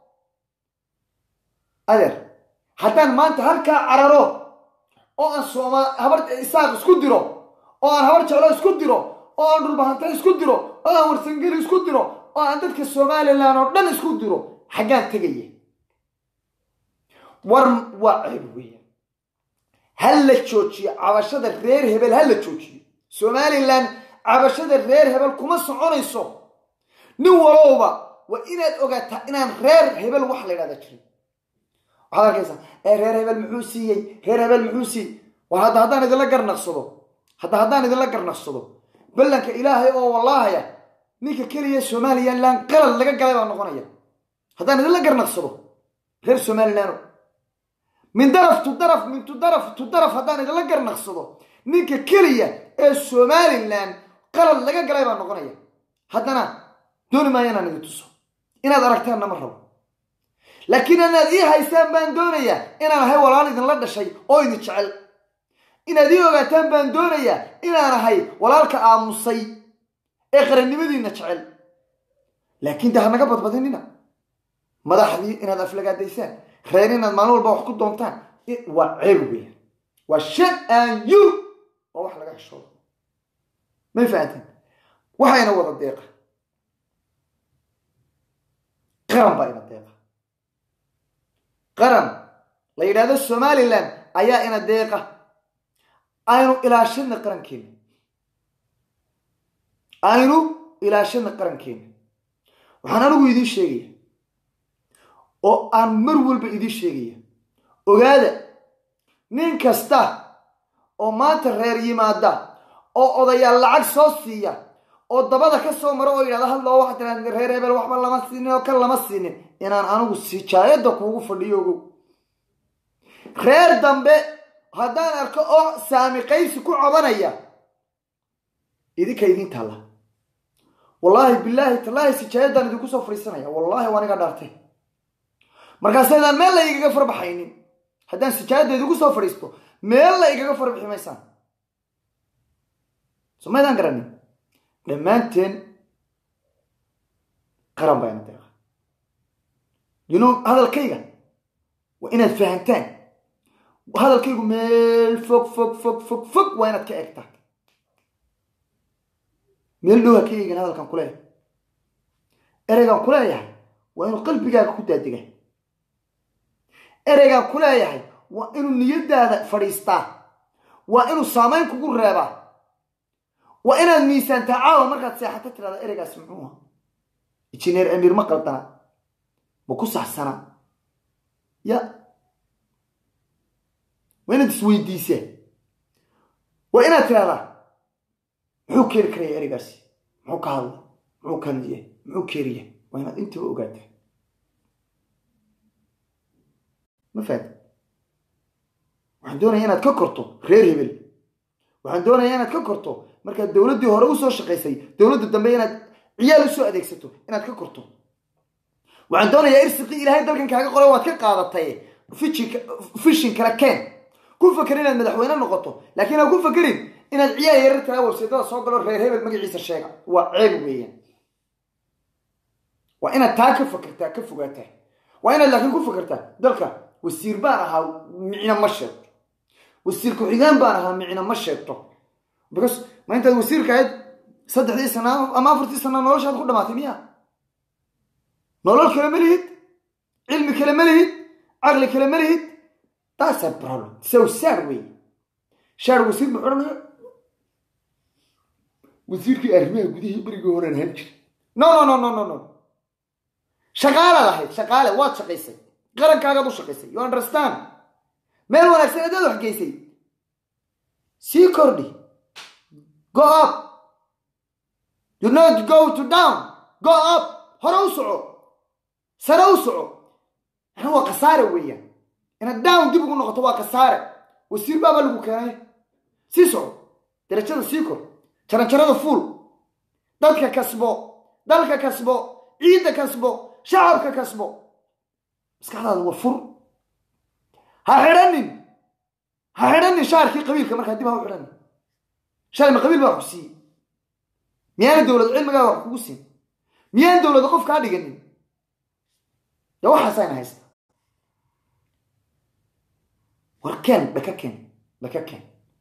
adeer haddaan maanta halkaa cararo oo aan sooma habar isaaq isku diro oo aan habar jeclo isku diro oo aan dhulbahanta isku diro oo aan warsangeli isku diro oo aan dadka somalilan oo dhan isku diro xaggaan tegaya war waa ceeb weeyaan ha la joojiyo cabashada reer hebel ha la joojiyo somalilan cabashada reer hebel kuma soconayso nin walowba waa inaad ogaataa inaan reer hebel wax la ydhahda jirin waxaad arkaysaa ee reer hebel muxuu siiyey reer hebel muxuu siiyey war hadda haddaan idinla garnaqsado hadda haddaan idinla garnaqsado ballanka ilaahay oo wallaahaya ninka keliya somalilan qalad laga galay baa noqonaya haddaan idinla garnaqsado reer somalilan min daraf tu daraf min tu daraf tu daraf haddaan idinla garnaqsado ninka keliya ee somalilan qalad laga galay baa noqonaya haddana dooni maayo inaan idin tuso inaad aragtaanna ma rabo laakiin inaad ii haystaan baan doonayaa inaan ahay walaal idinla dhashay oo idin jecel inaad ii ogaataan baan doonayaa inaan ahay walaalka aamusay ee qarannimadiinna jecel laakiin de hanaga badbadinina madaxdii inaad aflagaadaysaan reer inaad maalin walba wax ku doontaan waa ceeb weya waa shan aan you waa wax laga heshoodo may fahanteen waxayna wada deeqa qaran baa ina deeqa qaran la yidhahdo somalilan ayaa ina deeqa aynu ilaashadna qarankeena aynu ilaashadna qarankeena waxaan anigu idiin sheegaya oo aan mar walba idiin sheegaya ogaada nin kasta oo maanta reer yimaada oo odayaal lacag soo siiya oo dabada ka soo maro oo yidhahda hadloo waxaa tiraa reer hebel waxba lama siinin oo kan lama siinin inaan anigu sijaayadda kuugu fadhiyo ogow reer dambe haddaan arko oo saami qaysi ku cobanaya idinka idin taalla wallaahi bilaahi tallaahi sijaayadaan idinku soo fadhiisanaya wallaahi waan iga dhaartay markaasaydaan meel la igaga farbaxaynin haddaan sijaayadda idinku soo fadhiisto meel la igaga farbixi maysaan so maydaan garanin dhammaanteen qaran baa ina deeqa you know hadalkayga waa inaad fahantaan hadalkaygu meel fog fog fog fog fog waa inaad ka eegtaan meel dhow ha ka eegin hadalkan kuleeyahay ereygaan kuleeyahay waa inuu qalbigaaga ku daadega ereygaan kuleeyahay waa inuu niyadaada fadhiistaa waa inuu saamayn kugu reebaa waa inaad miisaantaa caawa markaad seexato tirahda ereygaas muxuu aha injineer amiir ma qaldana ma ku saxsanaa ya waa inaad isweydiisee waa inaad tirahdaa muxuu keeni karaya ereygaasi muxuu ka hadla muxuu kandiya muxuu keeniya waa inaad intaba ogaataa ma fahamti waxaan doonaya inaad ka korto reer hebel waxaan doonaya inaad ka korto markaad dowladdii hore usoo shaqaysay dowladda dambe inaad ciyaal usoo adeegsato inaad ka korto waxaan doonayaa irsiqii ilaahay dalkan kaaga qoray waad ka qaadatay fishin kala keen ku faker inaad madaxweyne noqoto laakiin ha ku fakerin inaad ciyaal yarar tahay warseedada soo galo reer hebel magaciisa sheega waa ceeb weeyaan waa inaad taa ka fakertaa ka fogaataa waa inaad laakiin ku fakertaa dalka wasiir baan ahaa micna ma sheegto wasiir ku-xigeen baan ahaa micna ma sheegto because ma intaad wasiirka ahayd saddexdii sana ama afartii sana noloshaad ku dhamaatay miya nolol kale ma lihid cilmi kale ma lihid caqli kale ma lihid that's a problem so sad wey shaar wasiir muxuu odhanaya wasiirkii arrimaha gudihii berigii horean ahaan jiray no no no no no no shaqaalaad ahayd shaqaale waad shaqaysay qarankaagaad u shaqaysay you understand meel wanaagsan adaad wax geysay sii kordhi go up you not go to down go up hore u soco sare u soco yani waa khasaare weeyaan inaad down dib ugu noqoto waa khasaare wasiir baaba lagu keenay sii soco darajada sii kor jaranjarada fuul dadka kasbo dalka kasbo ciidda kasbo shacabka kasbo maskaxdaada waa fur ha xidhanin ha xidhanin shaarkii qabiilka markaa dib ha u xidhanin shalay ma qabiil baa wax ku siiyey miyaana dowlad cilmigaaga wax kugu siin miyaan dowladda qof kaa dhiganin dee waxaasayna haysta war keen dhaka keen dhaka keen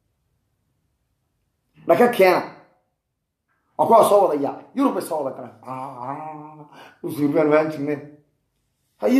dhaka keena waa kuwaa soo wada yaacay yurub bay soo wada galeen usuurbaan waan jirneen haye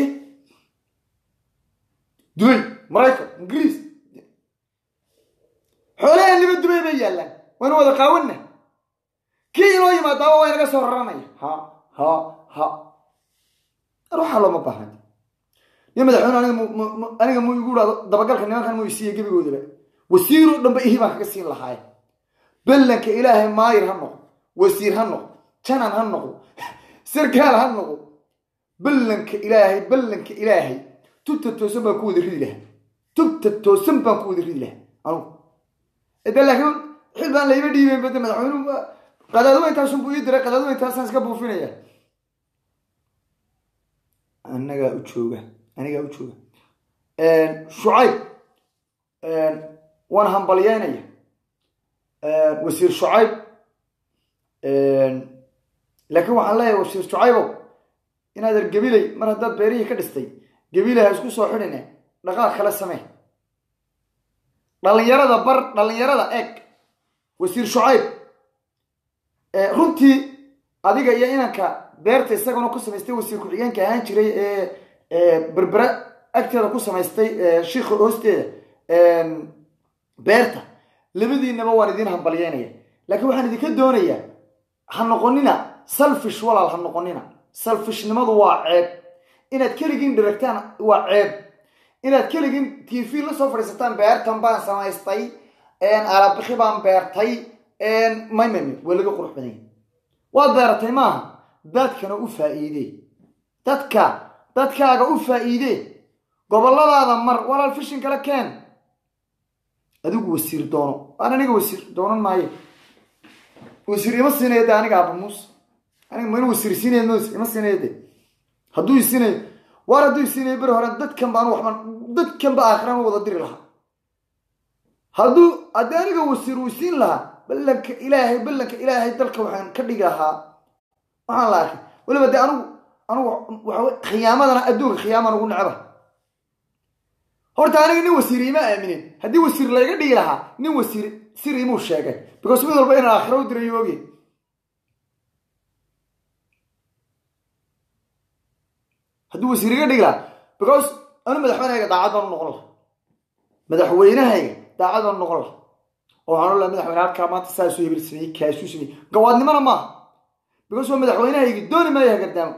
dubay maraykan ingiriis xoolaheeniba dubay bay yaallaan waynu wada qaawanna kii inoo yimaadaaba waa inaga soo raranaya ha ha ha ar waxaa looma baahna iyo madaxweyne aniga mu- mu- mu- aniga mu igu dhado dabagalka nimankan mu isiiya gebigoodaba wasiiroo dhanba ihi baan kaga siin lahaaye ballanka ilaahay maayir ha noqdo wasiir ha noqdo janan ha noqdo sarkaal ha noqdo ballanka ilaahay ballanka ilaahay tubta toosan baan ku wada ridi lahaa tubta toosan baan ku wada ridi lahaa anugu de laakiin xil baan layma dhiibeyn bade madaxweynuhu waa- qadaaduma intaasun buu ii diray qadaaduma intaasaan iska buufinaya anagaa u jooga anigaa u jooga shucayb waan hambalyeynaya wasiir shucayb laakiin waxaan leeyahay wasiir shucaybow inaad er gabilay mar haddaad beerihii ka dhistay gabilay ha isku soo xidhine dhaqaaq kala samee dhalinyarada bar dhalinyarada eeg wasiir shucayb runtii adiga iyo inanka beerta isaguna ku samaystay wasiir ku-xigeenka ahaan jiray ee berbera agteeda ku samaystay shiikha hoosteeda beerta labadiinaba waan idiin hambalyeynaya laakiin waxaan idinka doonayaa ha noqonina salfish walaal ha noqonina salfishnimadu waa ceeb inaad keligiin dhiragtaan waa ceeb inaad keligiin t v la soo fadhiisataan beertan baan samaystay alabixi baan beertay may may may waa laga qurux badanya waad beeratay maaha dadkana u faa'iidee dadka dadkaaga u faa'iidee goboladaada mar walaal fishin kale keen adigu wasiir doono aan aniga wasiir doonan maayo wasiir ima siinaya de aniga aaba muuse aniga ma inu wasiir siinaya m ima siinaya de hadduu isiinayo waar hadduu isiinayo beri hore dadkan baan waxba dadkan ba aakhiraan wada diri lahaa hadduu haddii aniga wasiir uu siin lahaa ballanka ilaahay ballanka ilaahay dalka waxaan ka dhigi lahaa waxaan la arkay weliba de anigu anigu waxa khiyaamadana adduunka khiyaaman ugu necba horta aniga nin wasiir ima aaminin haddii wasiir layga dhigi lahaa nin wasiir sir imuu sheegay because mid walba inaan aakhira u dirayo oge haddii wasiir iga dhigi lahaa because anu madaxweynehayga daacad baan u noqon laha madaxweynehayga daacad baan u noqon laha oo waxaan olaha madaxweyne halkaa maanta saasuu hebel sameeyey kaasuu sameeyey gawaadnimona maaha because waa madaxweynehaygi dooni maayo hagardaamo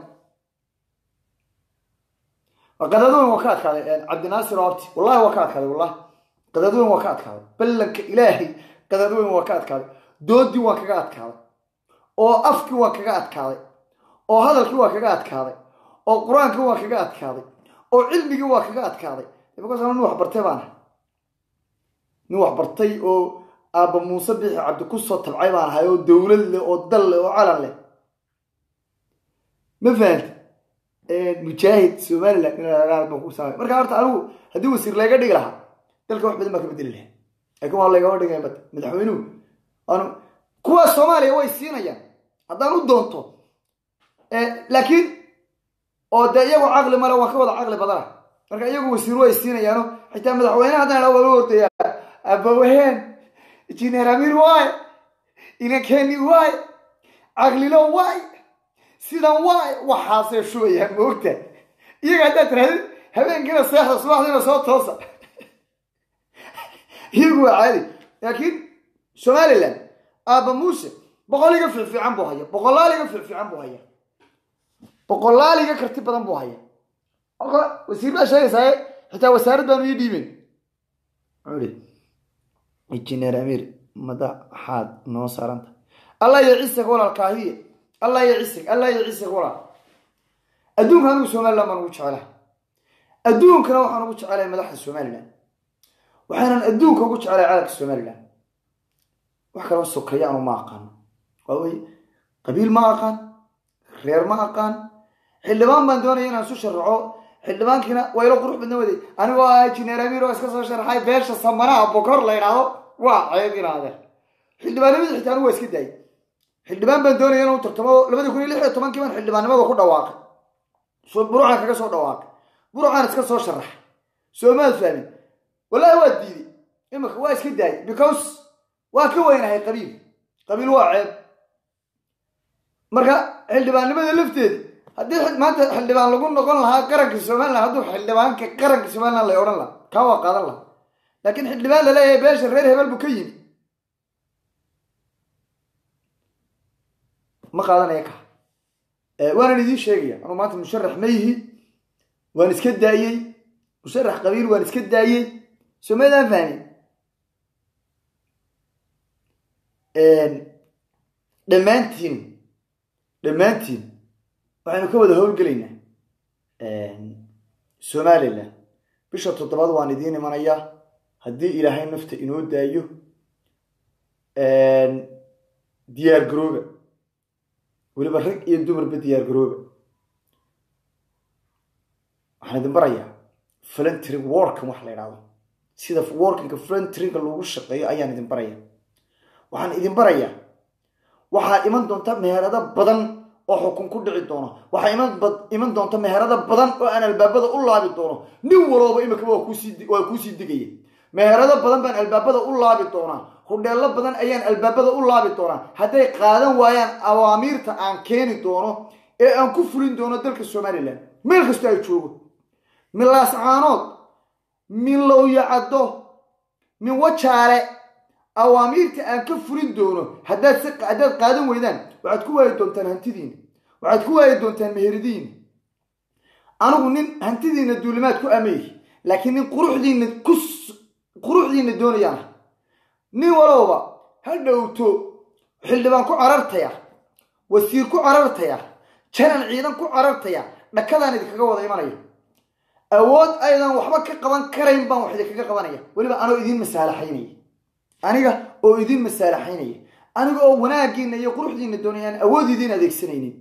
qadaadweyn waa ka adkaaday cabdinaasir oo abti wallahi waa ka adkaaday wallahi qadaadweyn waa ka adkaaday ballanka ilaahay qadaadweyn waa ka adkaaday doodii waan kaga adkaaday oo afkii waan kaga adkaaday oo hadalkii waa kaga adkaaday oo qur-aankii waa kaga adkaaday oo cilmigii waa kaga adkaaday because anu nin wax bartay baan ahay nin wax bartay oo aabba muuse bixi cabdi kusoo tabcay baan ahay oo dowlad leh oo dal leh oo calan leh ma fahanta mujaahid somaliland marka horta anigu haddii wasiir layga dhigi lahaa dalka wax badan baa ka bedeli lahaa laakiin waa laygama dhigay bad madaxweynuhu anu kuwa soomaaliya way siinayaan haddaan u doonto laakiin oo dee iyagu caqli male waan ka wada caqli badana marka iyagu wasiir way siinayaano xitaa madaxweyneha haddaan waa lagu hordayaa abawaheen jineer amiir waay inankeni waay caqlilo waay sidan waay waxaasay shubayaan moogta iyaga haddaad tirahdid habeenkiina seexda subaxdiina soo toosa iyagu waa caadi laakiin somaliland aaba muuse boqoliga fiicfiican buu haya boqolaaliga fiicfiican buu haya boqolaaliga karti badan buu haya marka wasiir baa sheegaysaa xitaa wasaarad baanu ii dhiiben ui injineer amiir madaxaad noo saaranta allah iyo ciisag walaal kaahiye allah iyo cisig allah iyo cisig walaal adduunka anigu somaliland baan ugu jecelahay adduunkana waxaan ugu jecelahay madaxda somaliland waxaanan adduunka ugu jecelahay calanka somaliland wax kaloo sokeeya anu ma aqaano waawey qabiil ma aqaan reer ma aqaan xildhibaan baan doonaya inaan isu sharaxo xildhibaankiina waylo qurux badna waday anigoo ah jineer amiir oo iska soo sharaxay beesha samanaha bokor la ydhaahdo waa ceeb inaade xildhibaanimada xitaa anigu waa iska daayay xildhibaan baan doonaya inuu tartamo labadii kun iyo lix iyo tobankii baan xildhibaannimada ku dhawaaqay burucaan kaga soo dhawaaqay burucaan iska soo sharaxay soomaad fahmin wallahi waa diiday imika waa iska daayay because waa ka weynahay qabiil qabiil waa ceeb marka xildhibaannimada lafteeda haddii maanta xildhibaan lagu noqon lahaa qaranka somaliland hadduu xildhibaanka qaranka somaliland lay odhan lahaa kaa waa qaadan lahaa laakiin xildhibaan laleeyahay beesha reer hebel buu ka yimi ma qaadanaya ka waanan idiin sheegaya anuu maanta musharax ma yihi waan iska daayey musharax qabiil waan iska daayey somadaan fahmin dhammaantiin dhammaantiin waxaynu ka wada howlgelaynaa somalilan bisha toddobaad waan idiin imanayaa haddii ilaahay nafta inoo daayo diyaar garooba weliba rag iyo dumarba diyaar garooba waxaan idin barayaa flentring workan wax la idhahdo sida workinka flentringa lagu shaqeeyo ayaan idin baraya waxaan idin barayaa waxaa iman doonta meherado badan oo xukun ku dhici doono waxaa iman iman doonta meherado badan oo aan albaabada u laabi doono nin walooba imika waa kuusii waa kuusii digaya meherado badan baan albaabada u laabi doonaa hudheello badan ayaan albaabada u laabi doonaa hadday qaadan waayaan awaamiirta aan keeni doono ee aan ku fulin doono dalka somalilan meel kastoo ay joogo min laascaanood min lowyacaddo min wajaale awaamiirta aan ka fulin doono haddaad si haddaad qaadan weydaan waxaad ku waayi doontaan hantidiina waxaad ku waayi doontaan meheradiina anigu nin hantidiina duulimaad ku ameey laakiin nin quruxdiina ku quruxdiina doonayaan nin walowba ha dhowto xildhibaan ku carartaya wasiir ku carartaya janan ciidan ku carartaya dhakadaan idinkaga wada imanaya awood aydan waxba ka qaban karayn baan wax idinkaga qabanaya weliba anoo idiin masaalaxaynaya aniga oo idiin masaalaxaynaya aniga oo wanaagiina iyo quruxdiina doonaya aan awood idiin adeegsanaynin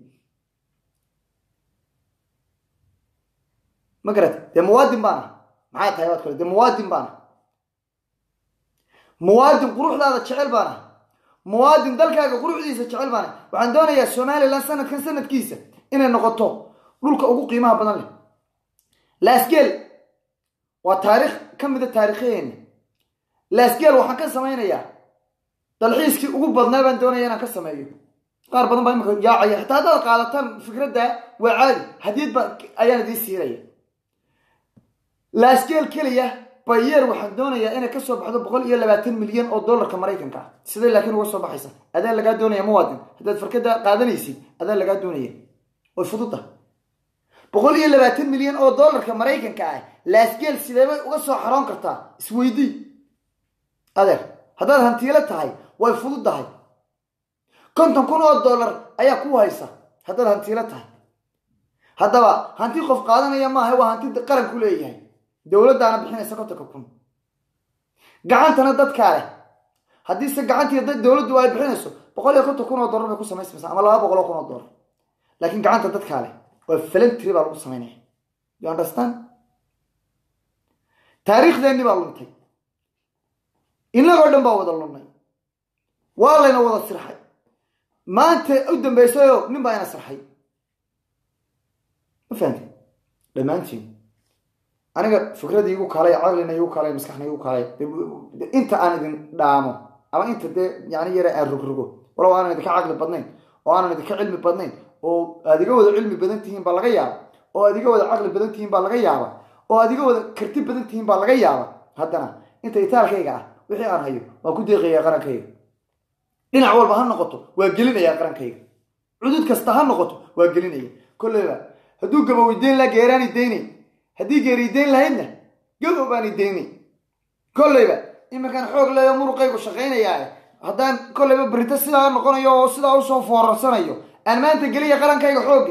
ma garata dee muwaadin baan ah maxay tahay waad kale dee muwaadin baan ah muwaadin quruxdaada jecel baan ah muwaadin dalkaaga quruxdiisa jecel baan ah waxaan doonayaa somalilan sanadkan sanadkiisa inay noqoto dhulka ugu qiimaha badan leh laasgeel waa taariikh ka mida taariikhaheena laasgeel waxaan ka samaynayaa dalxiiskii ugu badnaa baan doonaya inaan ka sameeyo qaar badan baa imika yaacaya xitaa haddaad qaadataan fikradda waa caadi hadiyad ba ayaan idiin siinaya laasgeel keliya bayeer waxaan doonayaa inay kasoo baxdo boqol iyo labaatan milyan oo dollarka maraykanka ah siday laakiin uga soo baxaysa adaa lagaa doonaya muwaadin haddaad farkada qaadanaysid adaa lagaa doonaya way fududda boqol iyo labaatan milyan oo dollarka maraykanka ah laasgeel sideebay uga soo xaroon kartaa isweydii adeer haddaad hantiilo tahay way fududdahay konton kun oo dollar ayaa ku haysa haddaad hantiilo tahay haddaba hanti qof qaadanaya maaha waa hanti qaranku leeyahay dowladdaana bixinaysa kontonka kun gacantana dadkaa leh haddiise gacantii dowladdu ay bixinayso boqol iyo konton kun oo dollar bay ku samaysmaysaa ama laba boqol oo kun oo dollar laakiin gacanta dadkaa leh waa falentry baa lagu samaynaya you understand taariikhdeenni baa luntay innagoo dhan baa wada lunnay waa layna wada sirxay maanta u dambaysayoo nin baa ina sirxay ma fahamti dhammaantiin aniga fikradii igu kaalay caqlina igu kaalay maskaxna igu kaalay inta aan idin dhaamo ama inta dee yani yare aan rogrogo walow aanan idinka caqli badnayn oo aanan idinka cilmi badnayn oo aad iga wada cilmi badan tihiin baa laga yaaba oo aad iga wada caqli badan tihiin baa laga yaaba oo aad iga wada karti badan tihiin baa laga yaaba haddana inta itaalkayga ah wixii aan hayo waan ku deeqayaa qarankayga dhinac walba ha noqoto waa gelinayaa qarankayga cudud kasta ha noqoto waa gelinaya kolleyba hadduu gabow idayn laha geeraan idaynay haddii geeri idayn lahaydna gabow baan idaynay kolleyba iminkaan xoog leeyo muruqaygu shaqaynayaa haddaan kolleyba berito sidaa noqonayo oo sidaa usoo foorarsanayo aan maanta geliya qarankayga xoogga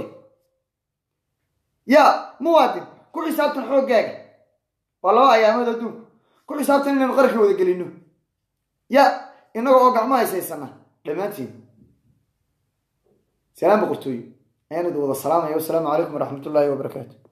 yaa muwaadin ku xisaabtan xooggaaga waa laba ayaamood adduunku ku xisaabtan inaynu qaranka wada gelino ya innaga oo gacmo haysaysana dhammaantiin salaam boqortooyo ayaan idin wada salaamaya wasalaamu calaykum waraxmat ullaahi wabarakaatu